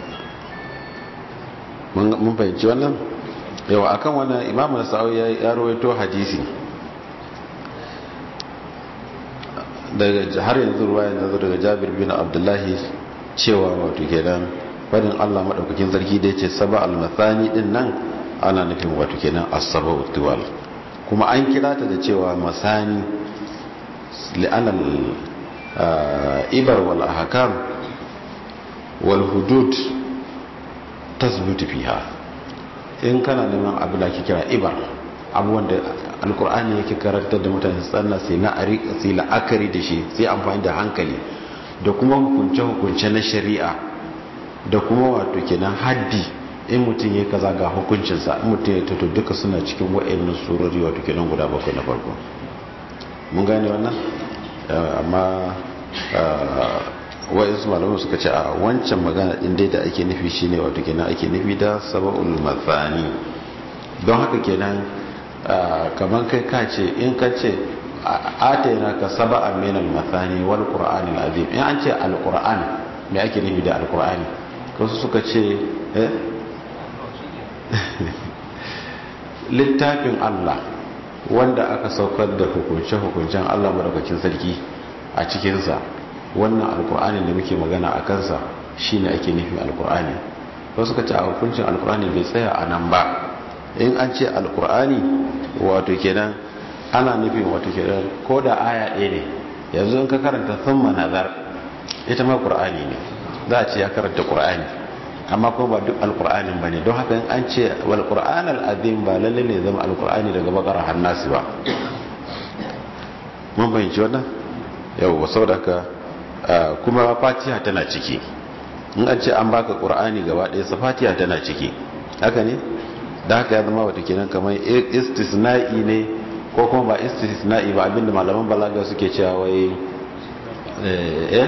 mun fahimci wannan yawa akan wannan imamu sa'o ya rawaito hadisi daga har yanzu ruwa yanzu daga jabir bin abdullahi cewa wato kenan fadin allah maɗaukakin sarki da ya ce saba almathani din nan ana nufin wato kenan asaba utuwal kuma an kira ta da cewa masani li'anal ibar wal ahkam wal hudud tasbutu fiha in kana neman abu da ake kira ibar abubuwan da alkur'ani yake karantar da mutane tsanna sai na sai la'akari da shi sai amfani da hankali da kuma hukunce-hukunce na shari'a da kuma wato kenan haddi in mutum ya kaza ga hukuncinsa in mutum ya tato duka suna cikin wa'annan surori wato kenan guda bakwai na farko mun gane wannan amma wa'insu malamu suka ce a wancan magana din dai da ake nufi shine wato kenan ake nufi da saba'ul mathani don haka kenan kamar kai ka ce in ka ce atayna ka saba'a min al-mathani wal qur'an al-azim in an ce al-qur'an me ake nufi da al-qur'ani wasu suka ce eh littafin Allah wanda aka saukar da hukunce-hukuncen Allah madaukakin sarki a cikinsa wannan alkur'ani da muke magana a kansa shine ake nufin alkur'ani wasu suka ce a hukuncin alkur'ani bai tsaya a nan ba in an ce alkur'ani wato kenan ana nufin wato kenan ko da aya ɗaya ne yanzu in ka karanta thumma nazar ita ma qur'ani ne za a ce ya karanta qur'ani amma kuma ba duk alkur'anin bane don haka in an ce wal qur'an al azim ba lalle ne zama alkur'ani daga bakara hannasi ba mun bayyana wannan yau saboda ka kuma fatiha tana ciki in an ce an baka qur'ani gaba ɗaya sa fatiha tana ciki haka ne da haka ya zama wata kenan kamar istisna'i ne ko kuma ba istisna'i ba abinda malaman balaga suke cewa wai eh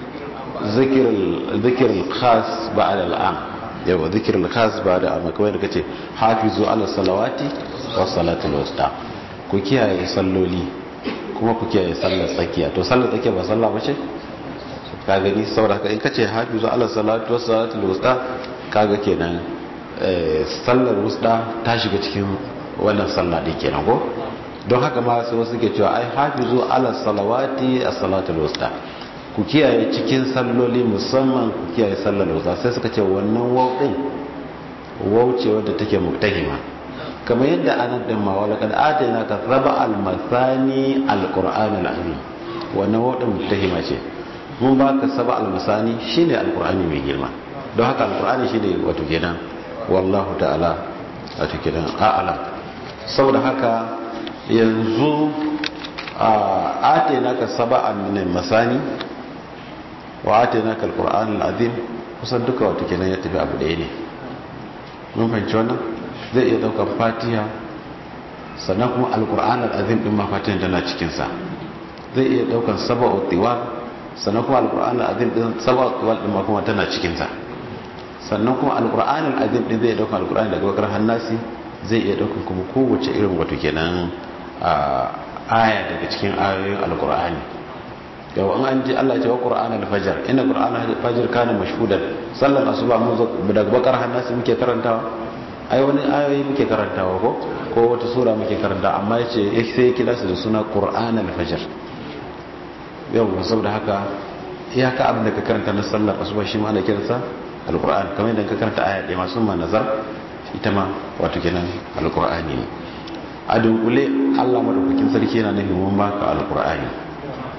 zikir al-khas ba'da al-am yawa zikir al-khas ba'da am kamar da kace hafizu ala salawati was salatul wusta ku kiyaye salloli kuma ku kiyaye sallar tsakiya to sallar tsakiya ba sallah bace ka gani saboda haka in kace hafizu ala salatu was salatul wusta kaga kenan sallar wusta ta shiga cikin wannan sallah din kenan ko don haka ma sai wasu ke cewa ai hafizu ala salawati as-salatul wusta ku kiyaye cikin salloli musamman ku kiyaye sallar wusta sai suka ce wannan waw din waw ce wadda take muktahima kamar yadda anan din ma wala kad atayna ka raba al-masani al-qur'an al-azim wannan waw din muktahima ce mun baka saba al-masani shine al-qur'ani mai girma don haka al-qur'ani shine wato kenan wallahu ta'ala wato kenan a'lam saboda haka yanzu a atayna ka saba al-masani wa atayna ka al-qur'an al-azim kusan duka wato kenan ya tafi abu ɗaya ne mun fahimci wannan zai iya daukar fatiha sannan kuma al-qur'an al-azim din ma fatiha tana cikin sa zai iya daukar sab'u tiwal sannan kuma al-qur'an al-azim din sab'u tiwal din ma kuma tana cikin sa sannan kuma al-qur'an al-azim din zai dauka al-qur'ani daga bakar hannasi zai iya daukan kuma kowace irin wato kenan aya daga cikin ayoyin al-qur'ani yau an an ji Allah ce wa qur'an al-fajr inna qur'an al-fajr kana mashhudan sallar asuba mu daga bakar hannasi muke karantawa ai wani ayoyi muke karantawa ko ko wata sura muke karanta amma yace sai ya kira su da suna qur'an al-fajr yau saboda haka iyaka abin da ka karanta na sallar asuba shi ma ana kiransa al-qur'an kamar yadda ka karanta aya ɗaya masu ma nazar ita ma wato kenan al-qur'ani ne a dunkule Allah madaukakin sarki yana nufin mun baka al-qur'ani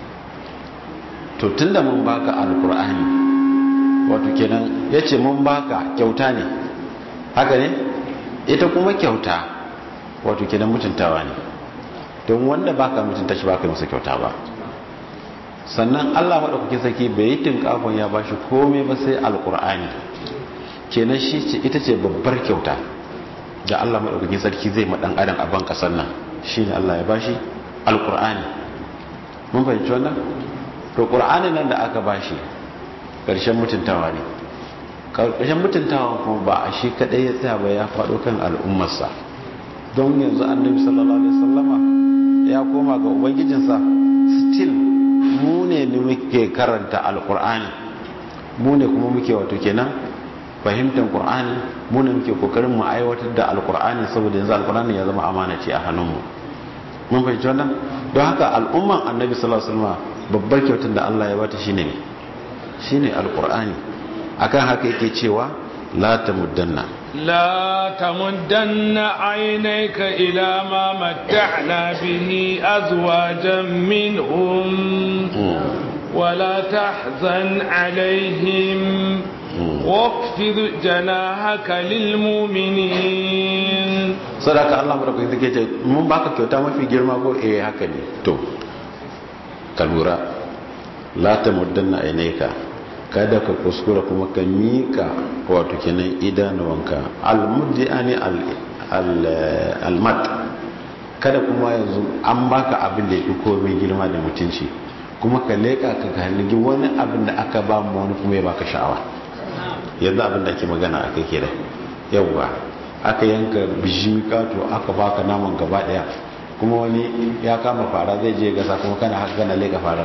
to tunda mun baka al-qur'ani wato kenan yace mun baka kyauta ne haka ne ita kuma kyauta wato kenan mutuntawa ne don wanda baka mutunta shi baka masa kyauta ba sannan Allah madaukakin sarki bai yi tinkafon ya bashi komai ba sai alkur'ani kenan shi ce ita ce babbar kyauta da Allah madaukakin sarki zai madan adam a ban kasar nan shine Allah ya bashi alkur'ani mun fahimci wannan to qur'ani nan da aka bashi karshen mutuntawa ne karshen mutuntawa kuma ba a shi kadai ya tsaya ba ya faɗo kan al'ummarsa don yanzu annabi sallallahu alaihi wasallama ya koma ga ubangijinsa still mu ne ne muke karanta alkur'ani mu ne kuma muke wato kenan fahimtar qur'ani mu ne muke kokarin mu aiwatar da alkur'ani saboda yanzu alkur'ani ya zama amana ce a hannunmu mun fahimci wannan don haka al'umman annabi sallallahu alaihi wasallam babbar kyautar da Allah ya bata shine ne shine alkur'ani akan haka yake cewa la tamuddanna لا تمدن عينيك إلى ما متعنا به أزواجا منهم ولا تحزن عليهم واخفض جناحك للمؤمنين sadaka Allah madaukaki take ce mun baka kyauta mafi girma ko eh haka ne to ka lura la ta muddanna ainaika kada ka kuskura kuma ka mika wato kenan idanuwanka almuddi ani almat kada kuma yanzu an baka abin da ya fi komai girma da mutunci kuma ka leƙa ka haligi wani abin da aka ba mu wani kuma ya baka sha'awa yanzu abin da ake magana a kai ke da yawwa aka yanka bijimi kato aka baka naman gaba daya kuma wani ya kama fara zai je gasa kuma kana haka kana leƙa farar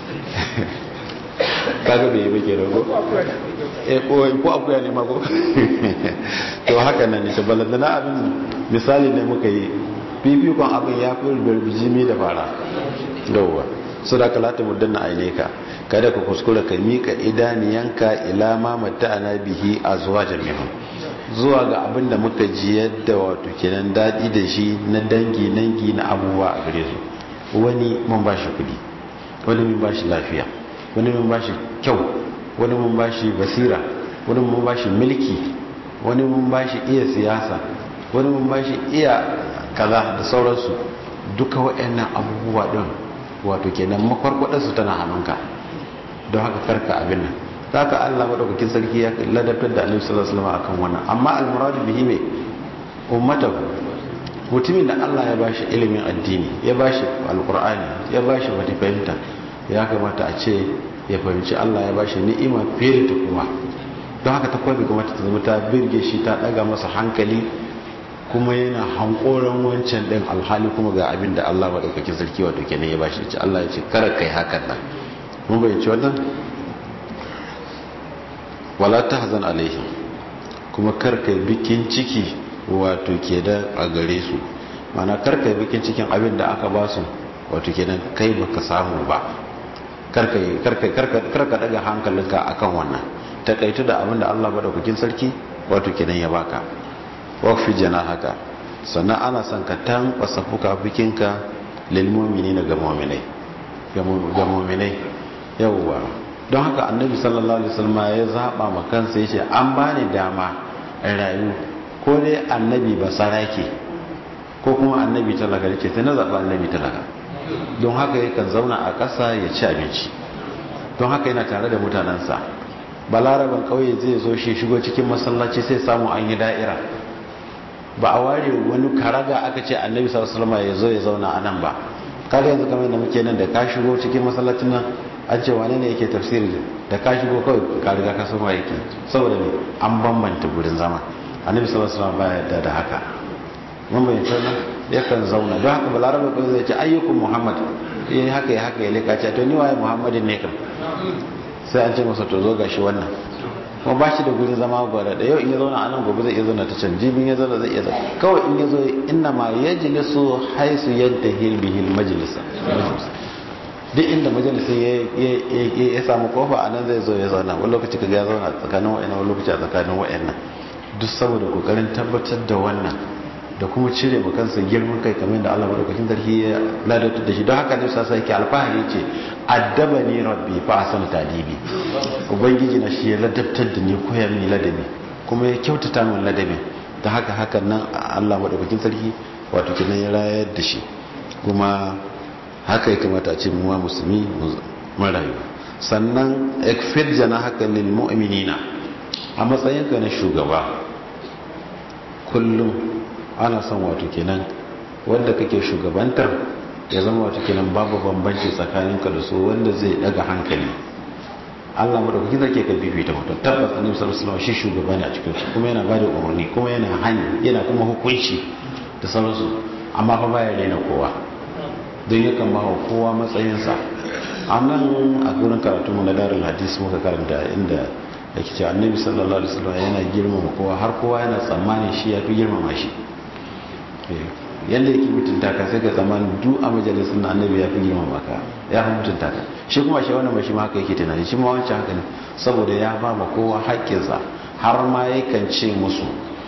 kaga bai yi bake rago ko akuya ne mako to haka nan ne tabbalanta na abin misali ne muka yi fifikon abin ya fi bijimi da fara yawwa su da kalata muddanna aine ka kada ka kuskura ka mika idaniyanka ila ma matta'ana bihi azwajan minhum zuwa ga abin da muka ji yadda wato kenan dadi da shi na dangi nangi na abubuwa a gare su wani mun bashi kudi wani mun bashi lafiya wani mun bashi kyau wani mun bashi basira wani mun bashi mulki wani mun bashi iya siyasa wani mun bashi iya kaza da sauransu duka waɗannan abubuwa din wato kenan makwarkwadarsu tana hannunka don haka karka abin nan za ka allah maɗaukakin sarki ya ladabtar da annabi sallallahu alaihi wasallam akan wannan amma almuradu bihi mai ummatahu mutumin da allah ya bashi ilimin addini ya bashi alqur'ani ya bashi wata fahimta ya kamata a ce ya fahimci allah ya bashi ni'ima fiye da kowa don haka ta kwabi kamata ta zama ta birge shi ta ɗaga masa hankali kuma yana hankoron wancan ɗin alhali kuma ga abin da Allah maɗaukakin sarki wato kenan ya bashi ce Allah ya ce kara kai hakan nan mun bayyanci wannan wala tahzan alaihim kuma kar kai bikin ciki wato ke da a gare su mana kar kai bikin cikin abin da aka ba su wato kenan kai baka samu ba kar kai kar kai kar ka daga hankalinka akan wannan takaitu da abin da Allah maɗaukakin sarki wato kenan ya baka wakfi jana haka sannan ana son ka tankwasa fuka-fukinka lilmomini na ga mominai ga mominai yawwa don haka annabi sallallahu alaihi wasallam ya zaba ma kansa yace an bani dama in rayu ko dai annabi ba sarake ko kuma annabi talaka yake sai na zaba annabi talaka don haka yakan zauna a ƙasa ya ci abinci don haka yana tare da mutanensa balaraban ƙauye zai zo shi shigo cikin masallaci sai samu an yi da'ira ba a ware wani karaga aka ce annabi sallallahu alaihi ya zo ya zauna a nan ba kaga yanzu kamar da muke nan da ka shigo cikin masallacin nan an ce wane ne yake tafsiri da ka shigo kawai ka riga ka san yake saboda ne an bambanta gurin zama annabi sallallahu alaihi wasallam baya yarda da haka mun bayyana wannan yakan zauna don haka balarabe ko zai ce ayyukum muhammad yayi haka ya haka ya leka ce to ni waye muhammadin ne kam sai an ce masa to zo gashi wannan kuma ba shi da gurin zama gwada da yau in ya zauna a nan gobe zai iya zauna ta can jibin ya zauna zai iya zauna kawai in ya zo inna ma ya jilisu haisu yadda hilbihil majalisa duk inda majalisa ya samu kofa a nan zai zo ya zauna wani lokaci ka ya zauna tsakanin wa'annan wani lokaci a tsakanin wa'annan duk saboda kokarin tabbatar da wannan da kuma cire ma kansa girman kai kamar da Allah madaukakin sarki ya ladatar da shi don haka ne sa sai ke alfahari ce addaba ni rabbi fa asana tadibi ubangiji na shi ya ladabtar da ni koya mini ladabi kuma ya kyautata min ladabi da haka hakan nan Allah madaukakin sarki wato kinan ya rayar da shi kuma haka ya kamata a ce mu musulmi mun rayu sannan ikfir jana haka lil mu'minina a matsayinka na shugaba kullum ana son wato kenan wanda kake shugabantar ya zama wato kenan babu bambanci tsakaninka da su wanda zai daga hankali Allah madaukaki zake ka bibita mutum tabbas annabi sallallahu alaihi wasallam shi shugaba ne a cikin su kuma yana bada umarni kuma yana hani yana kuma hukunci da sauransu amma fa baya daina kowa don yakan ba wa kowa matsayinsa a nan a gurin karatu mu na darul hadis muka karanta inda da ke cewa annabi sallallahu alaihi wasallam yana girmama kowa har kowa yana tsammanin shi ya fi girmama shi yadda yake mutunta ka sai ka tsammanin duk a majalisar na annabi ya fi girmama ka ya fi mutunta ka shi kuma shi wannan shi ma haka yake tunani shi ma wancan haka ne saboda ya ba ma kowa haƙƙinsa har ma yakan ce musu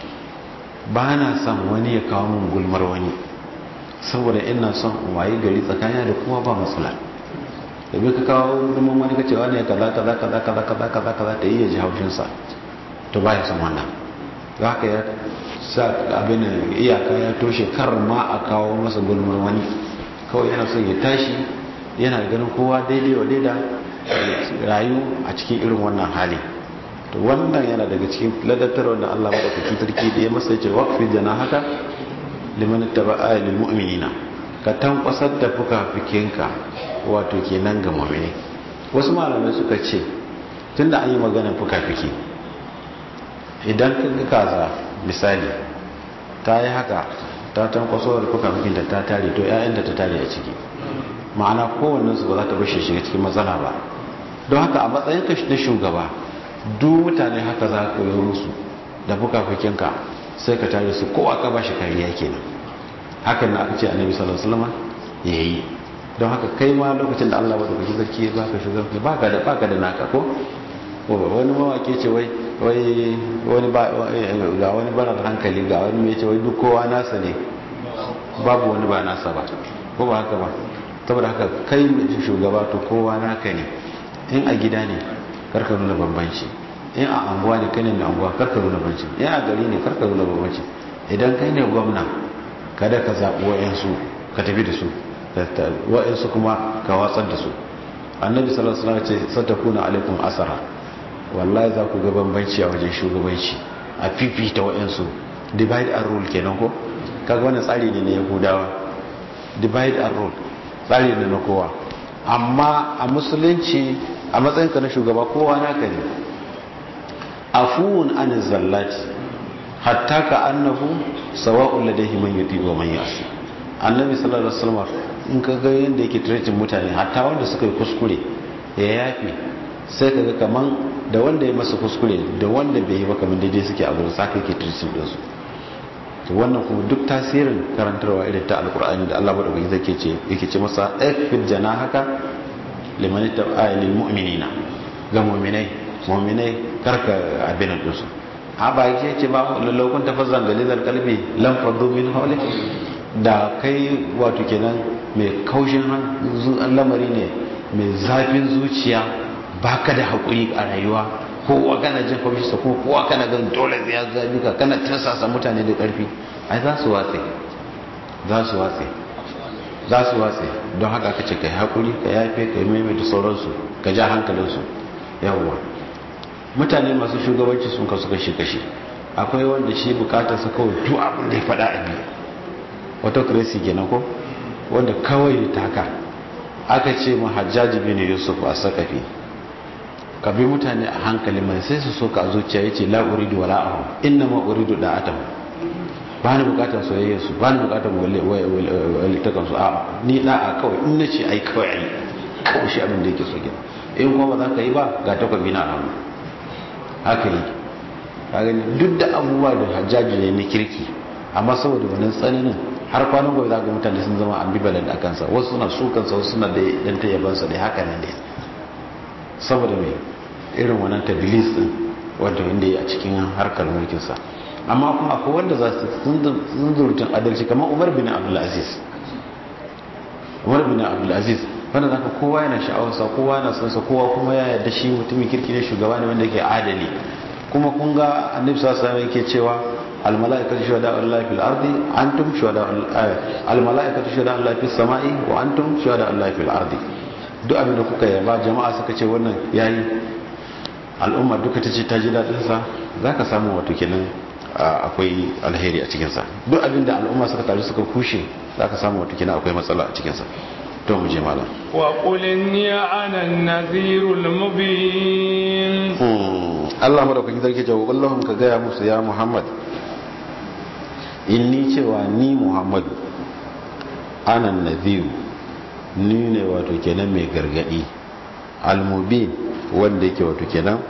ba na son wani ya kawo min gulmar wani saboda ina son waye gari tsakanin da kuma ba matsala da bai ka kawo gudunman wani ka cewa ne kaza kaza kaza kaza kaza kaza kaza ta iya ji haushinsa to ba ya san wannan za ka ya sa abin iyaka ya toshe kar ma a kawo masa gulmar wani kawai yana son ya tashi yana ganin kowa daidai wa daida rayu a cikin irin wannan hali to wannan yana daga cikin ladatar wanda Allah madaukakin sarki da ya masa ce waqfi jana haka liman taba'a lil mu'minina ka tankwasar da fuka-fikinka wato kenan ga mu'mini wasu malamai suka ce tunda an yi maganar fuka-fiki idan ka ga kaza misali ta yi haka ta tankwaso da fuka-fikin da ta tare to 'ya'yan da ta tare a ciki ma'ana kowannensu ba za ta bashe shiga cikin matsala ba don haka a matsayin ka na shugaba duk mutane haka za ka yi musu da fuka-fikinka sai ka tare su kowa ka bashi kariya kenan hakan na aka ce annabi sallallahu alaihi wasallam yayi don haka kai ma lokacin da Allah bada kuke zaki ba ka shugabanci ba ka da ba ka da naka ko ko wani mawake ce wai wai wani ba ga wani barar hankali ga wani mai ce wai duk kowa nasa ne babu wani ba nasa ba ko ba haka ba saboda haka kai shugaba to kowa naka ne in a gida ne karka nuna bambanci in a anguwa ne kai ne mai anguwa karka nuna bambanci in a gari ne karka nuna bambanci idan kai ne gwamna kada ka zaɓi wa'yansu ka tafi da su wa'yansu kuma ka watsar da su annabi sallallahu alaihi wasallam ce satakuna alaikum asara wallahi za ku ga bambanci a wajen shugabanci a fifita wa'yansu divide and rule kenan ko kaga wannan tsari ne na yahudawa divide and rule tsari ne na kowa amma a musulunci a matsayinka na shugaba kowa naka ne afuwun an zallati hatta ka annahu sawa'un ladaihi man yuti wa man yasi annabi sallallahu alaihi wasallam in ka ga yanda yake treating mutane hatta wanda suka yi kuskure ya yafi sai ka ga kaman da wanda ya masa kuskure da wanda bai yi ba kaman daidai suke a gurin saka yake treating din su to wannan kuma duk tasirin karantarwa irin ta alkur'ani da Allah madaukaki zai ce yake ce masa ikfid janahaka liman ta'a lil mu'minina ga mu'minai mu'minai karka abin din su a ba yake ce ba lallakun tafazzan galizar kalbi lam faddu min hawli da kai wato kenan mai kaushin lamari ne mai zafin zuciya baka da hakuri a rayuwa kowa kana jin kwamshi sa kuma kowa kana gan dole ya zabi ka kana tirsasa mutane da karfi ai za su watse za su watse za su watse don haka ka ce ka yi haƙuri ka yafe ka yi maimaita sauransu ka ja hankalinsu yawwa mutane masu shugabanci sun kasu kashi kashi akwai wanda shi bukatar sa kawai duk abin da ya faɗa a biyu autocracy kenan ko wanda kawai ta haka aka ce mu hajjaji bin yusuf a sakafi ka bi mutane a hankali mai sai su so ka zuciya ya ce la'uridu wa la'ahu inna ma uridu da atam ba ni bukatar soyayya su ba ni bukatar walittakan su a ni da'a kawai in na ce ai kawai ai kawai shi abin da yake so gina in kuma ba za ka yi ba ga takwabi na hannu haka yi gani duk da abubuwa da hajjaji ne na kirki amma saboda wannan tsananin har kwanan gobe za ga mutane sun zama ambivalent a kansa wasu suna sukansa wasu suna da dan tayyabansa da haka nan dai saboda mai irin wannan tabilis din wanda wanda ya a cikin harkar mulkinsa amma kuma akwai wanda za su zunzurutun adalci kamar umar bin abdulaziz umar bin abdulaziz wanda zaka kowa yana sha'awarsa kowa yana son sa kowa kuma ya yarda shi mutumin kirki ne shugaba ne wanda yake adali kuma kun ga annabi sallallahu alaihi yake cewa al malaikatu shuhada Allah fil ardi antum shuhada al malaikatu shuhada Allah fis samai wa antum shuhada Allah fil ardi duk abin da kuka yaba jama'a suka ce wannan yayi al'umma duka ta ce ta ji dadin sa zaka samu wato kenan akwai alheri a cikin sa duk abin da al'umma suka taru suka kushe zaka samu wato kenan akwai matsala a cikin sa to mu je malam wa qul inni ana an-nadhirul mubin Allah madaukakin sarki jawo Allahum ka gaya musu ya Muhammad inni cewa ni Muhammad ana nadhiru ni ne wato kenan mai gargadi al-mubin wanda yake wato kenan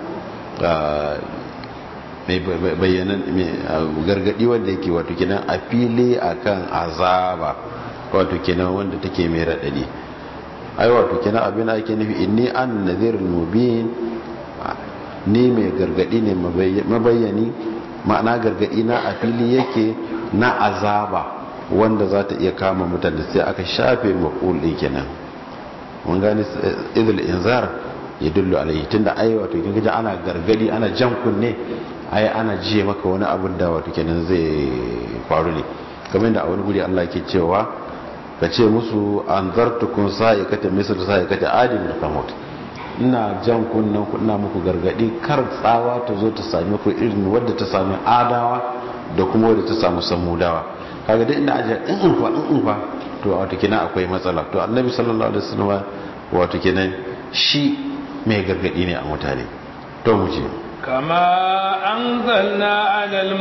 mai bayyana gargadi wanda yake wato kenan a fili akan azaba wato kenan wanda take mai radadi ai wato kenan abin da ake nufi inni an nadhirul mubin ni mai gargadi ne mabayyani ma'ana gargadi na a fili yake na azaba wanda za ta iya kama mutane sai aka shafe maƙul ɗin kenan mun gani idul inzar ya dullu alaihi tunda ai wato kin ga ana gargadi ana jan kunne ai ana jiye maka wani abin da wato kenan zai faru ne kamar da a wani guri Allah ke cewa ka ce musu anzartukum sa'ikata misal sa'ikata adin da kamut ina jan kunnen ku ina muku gargadi kar tsawa ta zo ta sami ku irin wadda ta sami adawa da kuma wadda ta samu samudawa kaga dai ina ajiya in in fa in in fa to wato kenan akwai matsala to annabi sallallahu alaihi wasallam wato kenan shi mai gargadi ne a mutane to mu ce kama anzalna alal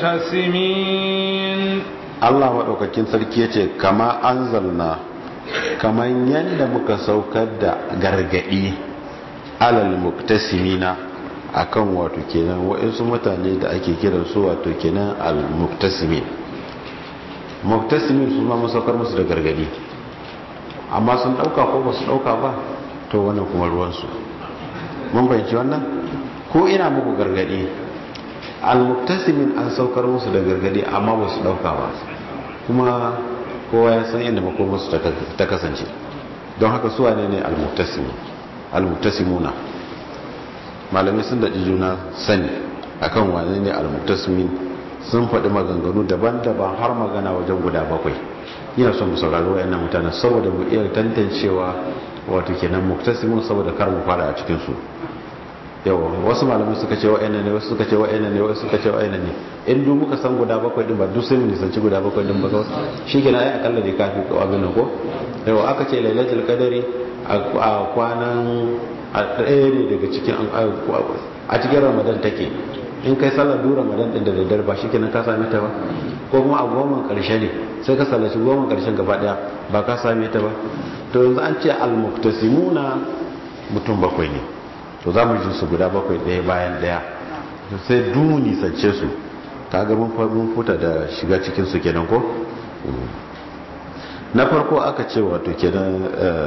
muqtasimin Allah madaukakin sarki yace kama anzalna kaman yanda muka saukar da gargadi alal muqtasimina akan wato kenan wa'insu mutane da ake kiran su wato kenan al muqtasimin muqtasimin su ma mun saukar musu da gargadi amma sun dauka ko ba su dauka ba to wannan kuma ruwan su mun bayyana wannan ko ina muku gargadi al-muktasimin an saukar musu da gargadi amma ba su dauka ba kuma kowa ya san inda makomarsu ta kasance don haka suwa ne ne al-muktasimuna malamai sun daɗi juna sani akan wane ne al-muktasimin sun faɗi maganganu daban-daban har magana wajen guda bakwai yana son mu saurari wayannan mutanen saboda mu iya tantancewa wato kenan muktasimun saboda kar mu fara a cikin su yawa wasu malamai suka ce wa'annan ne wasu suka ce wa'annan ne wasu suka ce wa'annan ne in duk muka san guda bakwai din ba duk sai mu nisanci guda bakwai din ba shi kenan ai akalla ne kafi ko abin nan ko yawa aka ce lailatul qadari a kwanan a ɗaya ne daga cikin a cikin ramadan take in kai sallar duk ramadan din da daddare ba shi kenan ka same ta ba ko kuma a goma karshe ne sai ka sallaci goma karshen gaba daya ba ka same ta ba to yanzu an ce al-muktasimuna mutum bakwai ne to za mu ji su guda bakwai ɗaya bayan ɗaya sai dumu nisance su ta ga mun futa da shiga cikin su kenan ko na farko aka ce wato kenan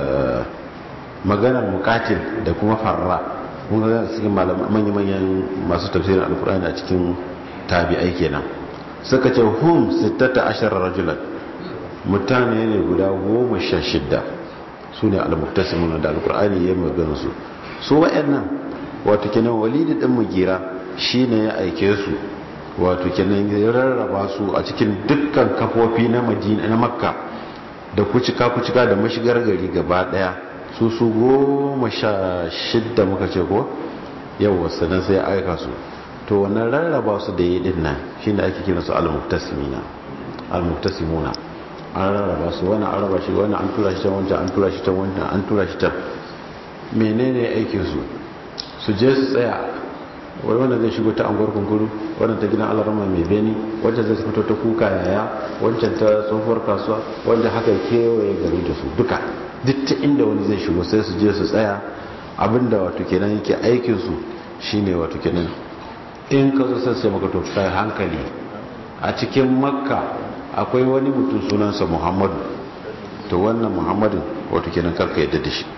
maganar mukatil da kuma farra mun ga cikin manya-manyan masu tafsirin alkur'ani a cikin tabi'ai kenan suka ce hum 16 rajulan mutane ne guda goma sha shidda su ne al-muktasimuna da alkur'ani ya magana su su wa'annan wato kenan walidi din mugira shine ya aike su wato kenan ya rarraba su a cikin dukkan kafofi na madina na makka da kucika kucika da mashigar gari gaba daya su su goma sha shidda muka ce ko yau sannan sai ya aika su to wannan rarraba su da yi din nan shine ake kira su al-muktasimina al-muktasimuna an rarraba su wannan an raba shi wannan an tura shi can wancan an tura shi can wancan an tura shi can menene aikinsu su je su tsaya wani wanda zai shigo ta anguwar kunkuru wannan ta gidan alarama mai beni wancan zai fito ta kuka yaya wancan ta tsohuwar kasuwa wanda haka kewaye gari da su duka duk ta inda wani zai shigo sai su je su tsaya abinda wato kenan yake aikinsu shine wato kenan in ka zo sai sai maka to kai hankali a cikin makka akwai wani mutum sunansa muhammadu to wannan muhammadin wato kenan karka yadda da shi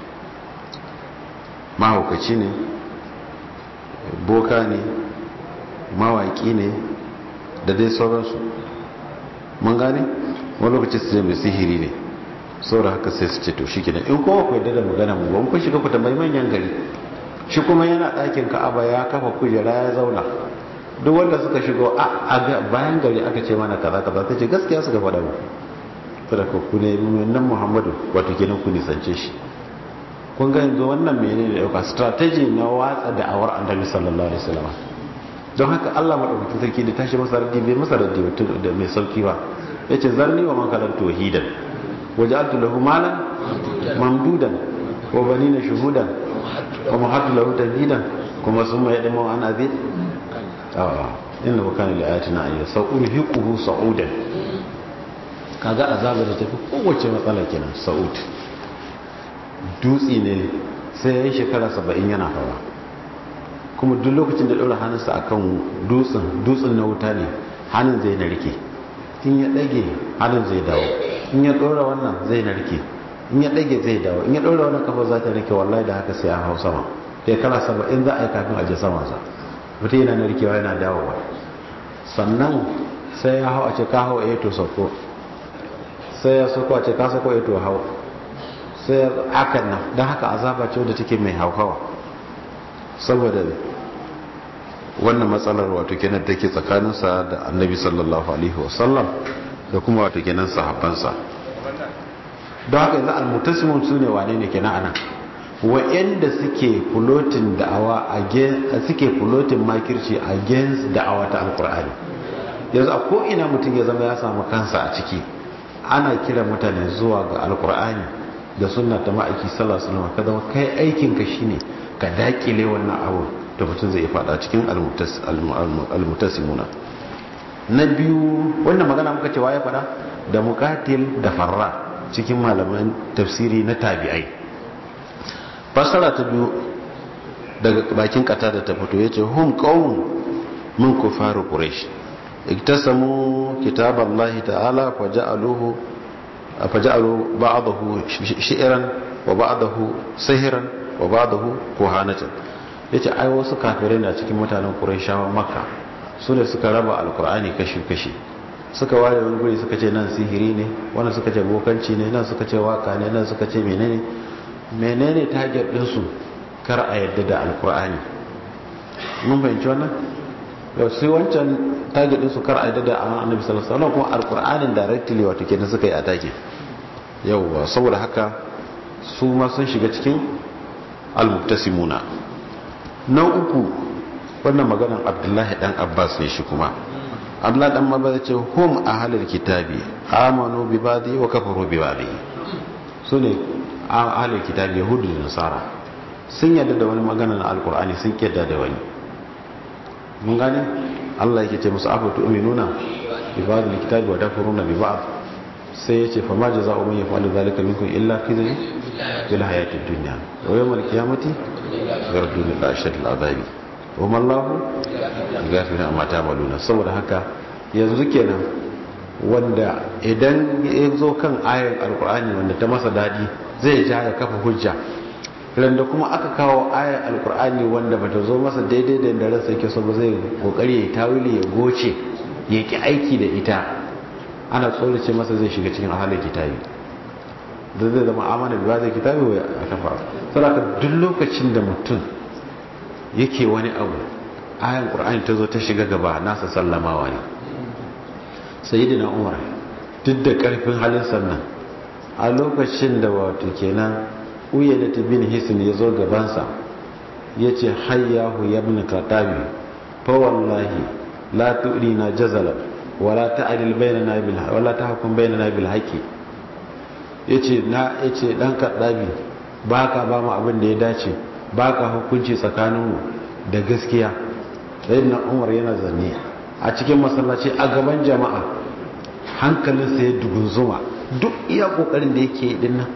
mahaukaci ne boka ne mawaki ne da dai sauransu mun gane wani lokaci su mai sihiri ne saboda haka sai su ce to shi kenan in kowa ku yadda da magana mu ban kun shiga ku tambayi manyan gari shi kuma yana ɗakin ka'aba ya kafa kujera ya zauna duk wanda suka shigo a bayan gari aka ce mana kaza kaza ta ce gaskiya suka faɗa mu sadaka ku ne nan muhammadu wato kenan ku nisance shi kun ga yanzu wannan menene dauka strategy na watsa da'awar annabi sallallahu alaihi wasallam don haka Allah madaukakin sarki da tashi masa raddi bai masa raddi da mai sauki ba yace zarni wa man kalan tauhidan waja'altu lahu malan mamdudan wa banina shuhudan wa mahattu lahu tadhidan kuma summa yadmu an azid ah inna kana li ayatina ayya sa'urhiquhu sa'udan kaga azabar da tafi kowace matsala kenan sa'ud dutse ne sai ya yi shekara saba'in yana hawa kuma duk lokacin da ɗaura hannunsa a kan dutsen dutsen na wuta ne hannun zai narke in ya ɗage hannun zai dawo in ya ɗora wannan zai narke in ya ɗage zai dawo in ya ɗora wannan kafa za ta narke wallahi da haka sai an hau sama shekara saba'in za a yi kafin a je sama sa mutum yana narkewa yana dawowa sannan sai ya hau a ce ka hau a to sauko sai ya sauko a ce ka sauko a to hau sai hakan nan don haka azaba ce wadda take mai hauhawa saboda wannan matsalar wato kenan take tsakaninsa da annabi sallallahu alaihi wasallam da kuma wato kenan sahabbansa don haka yanzu almutasimun su ne wane ne kenan anan wa'anda suke fulotin da'awa suke fulotin makirci against da'awa ta alkur'ani yanzu a ko'ina mutum ya zama ya samu kansa a ciki ana kira mutane zuwa ga alkur'ani da sunna ta ma'aiki sallallahu alaihi wasallam ka zama kai aikinka shine ka dakile wannan abu da mutum zai fada cikin almutasimuna na biyu wannan magana muka cewa ya fada da mukatil da farra cikin malaman tafsiri na tabi'ai fasara ta biyu daga bakin kata da ta fito yace hum qawm min kufar quraish iktasamu kitaballahi ta'ala faja'aluhu faja'alu ba'dahu shi'ran wa ba'dahu sihran wa ba'dahu kuhanatan yace ai wasu kafirai na cikin mutanen quraishawa makka su ne suka raba alqur'ani kashi kashi suka ware wani guri suka ce nan sihiri ne wannan suka ce bokanci ne nan suka ce waka ne nan suka ce menene menene target din su kar a yadda da alqur'ani mun fahimci wannan yau sai wancan target din su kar a yadda da annabi sallallahu alaihi wasallam kuma alqur'anin directly wato kenan suka yi atake yauwa saboda haka su ma sun shiga cikin almuktasimuna na uku wannan maganar abdullahi dan abbas ne shi kuma abdullahi dan abbas ce hum ahlul kitabi amanu bi badi wa kafaru bi badi su ne ahlul kitabi yahudu da nasara sun yadda da wani magana na alkur'ani sun yadda da wani mun gane Allah yake ce musu afa tu'minuna bi ba'd alkitabi wa takfuruna bi ba'd sai yace fa ma jazaa'u man yaf'alu dhalika minkum illa khizyun fil hayati dunya wa yawm alqiyamati yarduna ila ashad al'adabi wa ma Allah ghafirun amma ta'maluna saboda haka yanzu kenan wanda idan ya zo kan ayar alkur'ani wanda ta masa dadi zai ja ya kafa hujja randa kuma aka kawo ayar alkur'ani wanda bata zo masa daidai da yadda ransa yake so ba zai kokari ya tawili ya goce ya ki aiki da ita ana tsorace masa zai shiga cikin ahalin kitabi da zai zama amana bi zai kitabi wa a kafa saboda duk lokacin da mutum yake wani abu ayar qur'ani ta zo ta shiga gaba nasa sallamawa ne sayyidina umar duk da karfin halin sannan a lokacin da wato kenan uyyana bin hisin ya zo gabansa ya ce hayyahu ya bin katabi fa wallahi la tu'rina jazala wala ta'dil bainana bil wala tahkum bainana bil haqi yace na yace dan kadabi baka ba mu abin da ya dace baka hukunci tsakaninmu da gaskiya sayyidina umar yana zanne a cikin masallaci a gaban jama'a hankalinsa ya dugunzuma duk iya kokarin da yake din nan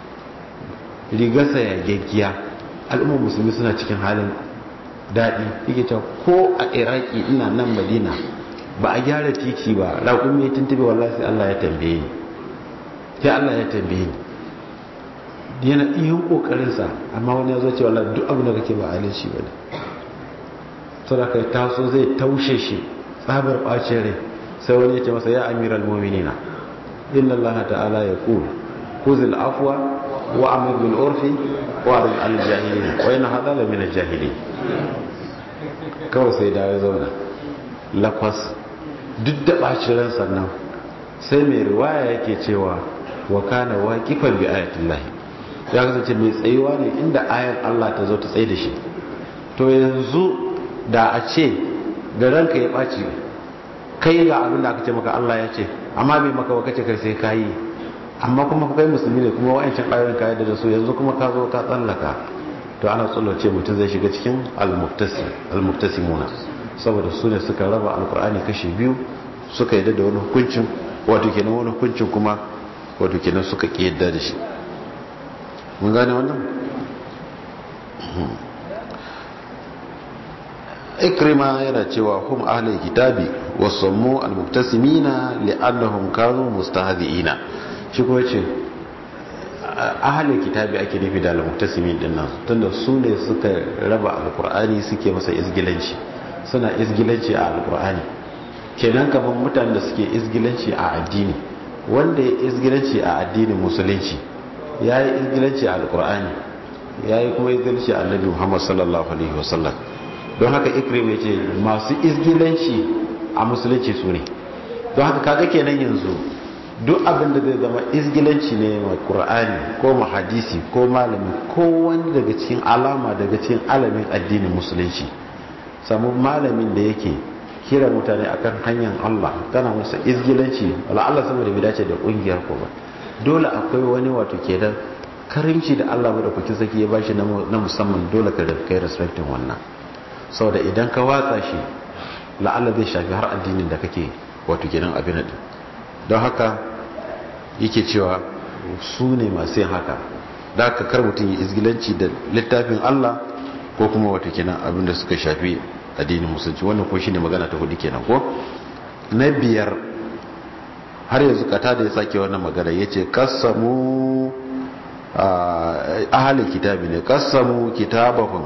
rigarsa ya gaggiya al'ummar musulmi suna cikin halin daɗi yake cewa ko a iraki ina nan madina ba a gyara titi ba raƙun mai tuntube wallahi sai allah ya tambaye ni sai allah ya tambaye ni yana iya ƙoƙarinsa amma wani ya zo ce wallahi duk abin da kake ba halin shi ba ne saboda kai taso zai taushe shi tsabar ɓacin rai sai wani ya ce masa ya amiral muminina inna allah ta'ala ya kul kuzil afwa وأمر بالعرف وأعرض عن الجاهلين وإن هذا لمن الجاهلين kawai sai dawo zauna lakwas duk da ɓacin ran sannan sai mai riwaya yake cewa wa kana waqifan bi ayatillahi ya kasance mai tsayuwa ne inda ayar Allah ta zo ta tsaye da shi to yanzu da a ce da ranka ya ɓaci kai ga abin da aka ce maka Allah ya ce amma bai maka ba kace kai sai kayi amma kuma kai musulmi ne kuma wa'ancan ayoyin ka yadda da su yanzu kuma ka zo ka tsallaka to ana tsallace mutum zai shiga cikin almuktasimuna saboda su ne suka raba alkur'ani kashi biyu suka yadda da wani hukuncin wato kenan wani hukuncin kuma wato kenan suka ki yadda da shi mun gane wannan ikrima yana cewa hum ahlul kitabi wasammu almuktasimina li'annahum kanu mustahzi'ina shi ko ce ahalin kitabi ake nufi da al-muktasimin din nan tunda su ne suka raba alkur'ani suke masa izgilanci suna izgilanci a alkur'ani kenan kamar mutanen da suke izgilanci a addini wanda ya izgilanci a addinin musulunci ya yi izgilanci a alkur'ani ya yi kuma izgilanci a annabi muhammad sallallahu alaihi wasallam don haka ikrim ya ce masu izgilanci a musulunci su ne don haka kaga kenan yanzu duk abin da zai zama izgilanci ne ma qur'ani ko ma hadisi ko malami ko wani daga cikin alama daga cikin alamin addinin musulunci samu malamin da yake kira mutane akan hanyar Allah kana musu izgilanci wala Allah saboda bai dace da kungiyar ko ba dole akwai wani wato kenan karimci da Allah madaukakin saki ya bashi na musamman dole ka kai respectin wannan saboda idan ka watsa shi la'alla zai shafi har addinin da kake wato kenan abin da don haka yake cewa su ne masu yin haka da haka kar mutum yi izgilanci da littafin Allah ko kuma wato kenan abin da suka shafi addinin musulunci wannan ko shine magana ta hudu kenan ko na biyar har yanzu kata da ya sake wannan magana yace qasamu ahli kitabi ne qasamu kitabahum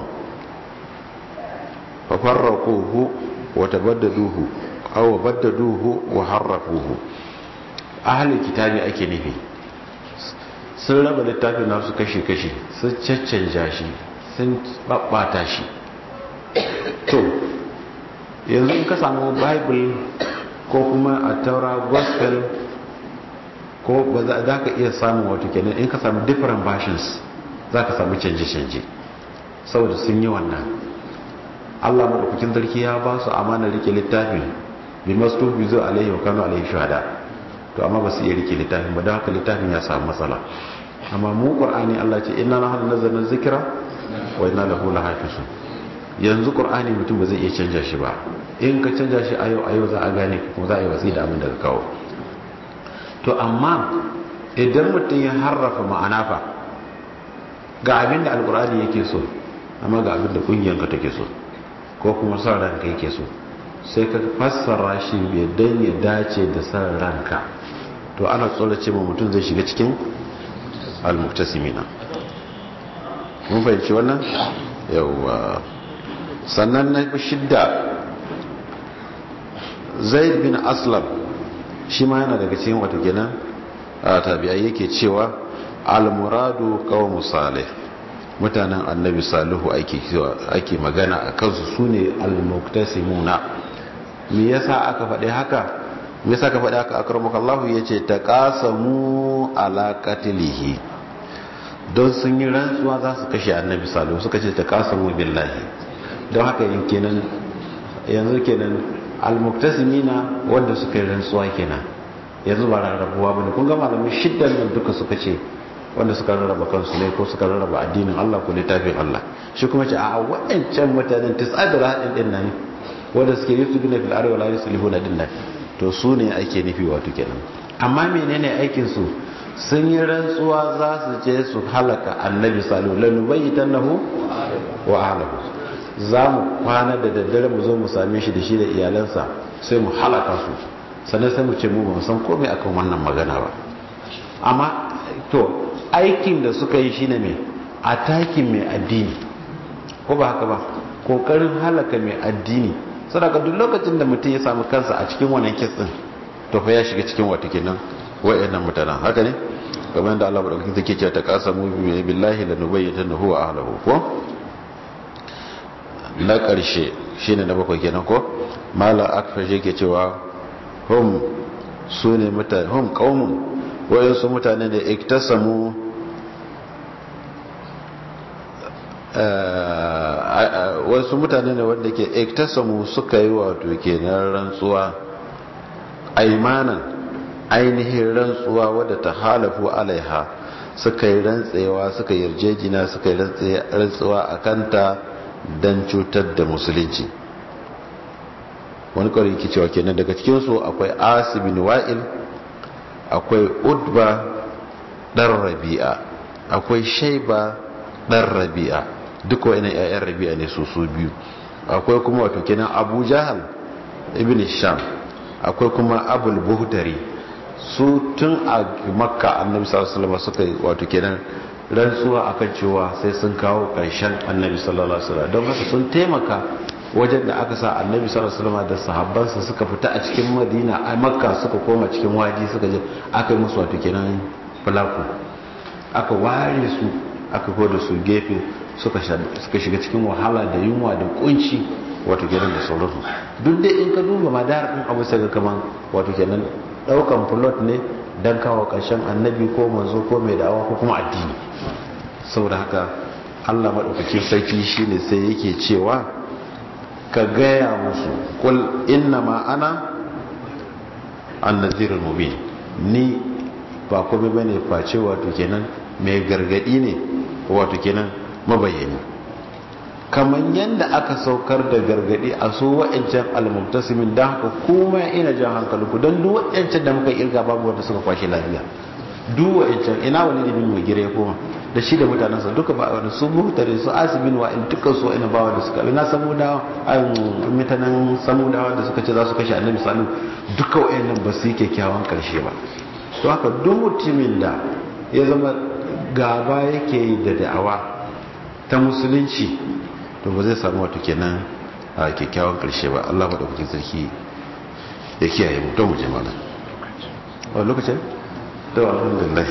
fa farraquhu wa tabaddaluhu aw baddaluhu wa harrafuhu ahli kitabi ake nufi sun raba littafin nasu kashi-kashi sun caccanja shi sun babbata shi to yanzu in ka samu bible ko kuma a taura gospel ko ba za ka iya samun wato kenan in ka samu different versions za ka samu canje-canje saboda sun yi wannan allah maɗaukakin sarki ya ba su amana rike littafin bi masu bizo alaihi wa kanu alaihi shahada to amma ba su iya rike littafin ba don haka littafin ya samu matsala amma mu qur'ani allah ce inna nahnu nazzalna zikra wa inna lahu lahafizun yanzu qur'ani mutum ba zai iya canja shi ba in ka canja shi a yau a yau za a gane kuma za a yi watsi da abin da ka kawo to amma idan mutum ya harrafa ma'ana fa ga abin da alqur'ani yake so amma ga abin da kungiyanka take so ko kuma son ranka yake so sai ka fassara shi bai dan ya dace da son ranka to ana tsorace ma mutum zai shiga cikin al-muktasimina mun fahimci wannan yawwa sannan na shidda zaid bin aslam shi ma yana daga cikin wata kenan tabi'ai yake cewa al-muradu qawmu salih mutanen annabi salihu ake ake magana a kansu sune al-muktasimuna me yasa aka faɗi haka me yasa ka faɗi haka akramuka Allah yace taqasamu ala qatlihi don sun yi rantsuwa za su kashe annabi salihu suka ce taqasamu billahi don haka yin kenan yanzu kenan almuktasimina wanda suka yi rantsuwa kenan yanzu ba rarrabuwa bane kun ga malamin shiddan nan duka suka ce wanda suka rarraba kansu ne ko suka rarraba addinin Allah ko littafin Allah shi kuma ce a waɗancan mutanen tis'adar haɗin din nan wanda suke yi su gina fil arwa la yuslihuna din nan to su ne ake nufi wato kenan amma menene aikin su sun yi rantsuwa za su je su halaka annabi salihu lanubayyitannahu wa ahlihi za mu kwana da daddare mu zo mu same shi da shi da iyalansa sai mu halaka su sannan sai mu ce mu ba san komai akan wannan magana ba amma to aikin da suka yi shine mai atakin mai addini ko ba haka ba kokarin halaka mai addini sadaka duk lokacin da mutum ya samu kansa a cikin wannan kes din to fa ya shiga cikin wata kenan wayannan mutanen haka ne kamar da Allah madaukakin zake cewa ta qasamu billahi lanubayyitanahu wa ahlihi ko na ƙarshe shi ne na bakwai kenan ko malar akfashe ke cewa hum su ne mutane hum ƙaunin wayansu mutane da iktasamu wasu mutane ne wanda ke iktasamu suka yi wato kenan rantsuwa aimanan ainihin rantsuwa wadda ta halafu alaiha suka yi rantsewa suka yarjejina suka yi rantsuwa a kanta don cutar da musulunci wani kawai yake cewa kenan daga cikinsu akwai asibin wa'il akwai udba ɗan rabi'a akwai shaiba ɗan rabi'a duk wa'ina 'ya'yan rabi'a ne su su biyu akwai kuma wato kenan abu jahal ibn sham akwai kuma abul buhtari su tun a makka annabi sallallahu alaihi wasallam suka yi wato kenan rantsuwa akan cewa sai sun kawo ƙarshen annabi sallallahu alaihi wasallam don haka sun taimaka wajen da aka sa annabi sallallahu alaihi wasallam da sahabbansa suka fita a cikin madina a makka suka koma cikin waji suka je aka yi musu wato kenan fulaku aka ware su aka koda su gefe suka shiga cikin wahala da yunwa da kunci wato kenan da sauransu duk da in ka duba madar din abu sai ga kaman wato kenan daukan plot ne dan kawo ƙarshen annabi ko manzo ko mai da'awa ko kuma addini saboda haka Allah madaukakin sarki shine sai yake cewa ka gaya musu kul inna ma ana annazirul mubin ni ba komai bane face wato kenan mai gargadi ne wato kenan mabayani kamar yadda aka saukar da gargadi a su wa'ancan almubtasimin da haka kuma ina jan hankalinku don duk wa'ancan da muka irga babu wanda suka kwashe lafiya duk wa'ancan ina wani da bin mai ya koma da shi da mutanensa duka ba wani su muhtare su asibin wa'in dukkan su ina ba wanda suka ina samudawa mutanen samudawa da suka ce za su kashe annabi salu duka wa'annan ba su yi kyakkyawan karshe ba to haka duk mutumin da ya zama gaba yake yi da da'awa ta musulunci to ba zai samu wato kenan a kyakkyawan karshe ba Allah ba da kuke sarki ya kiyaye mu don mu je mana a lokacin to alhamdulillah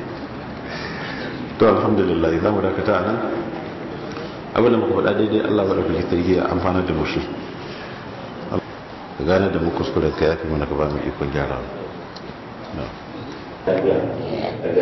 to alhamdulillah za mu dakata a nan abinda muka faɗa daidai Allah ba da kuke sarki ya amfana da mushi ka gane da mu kuskuren ka yafi mana ka ba mu ikon gyara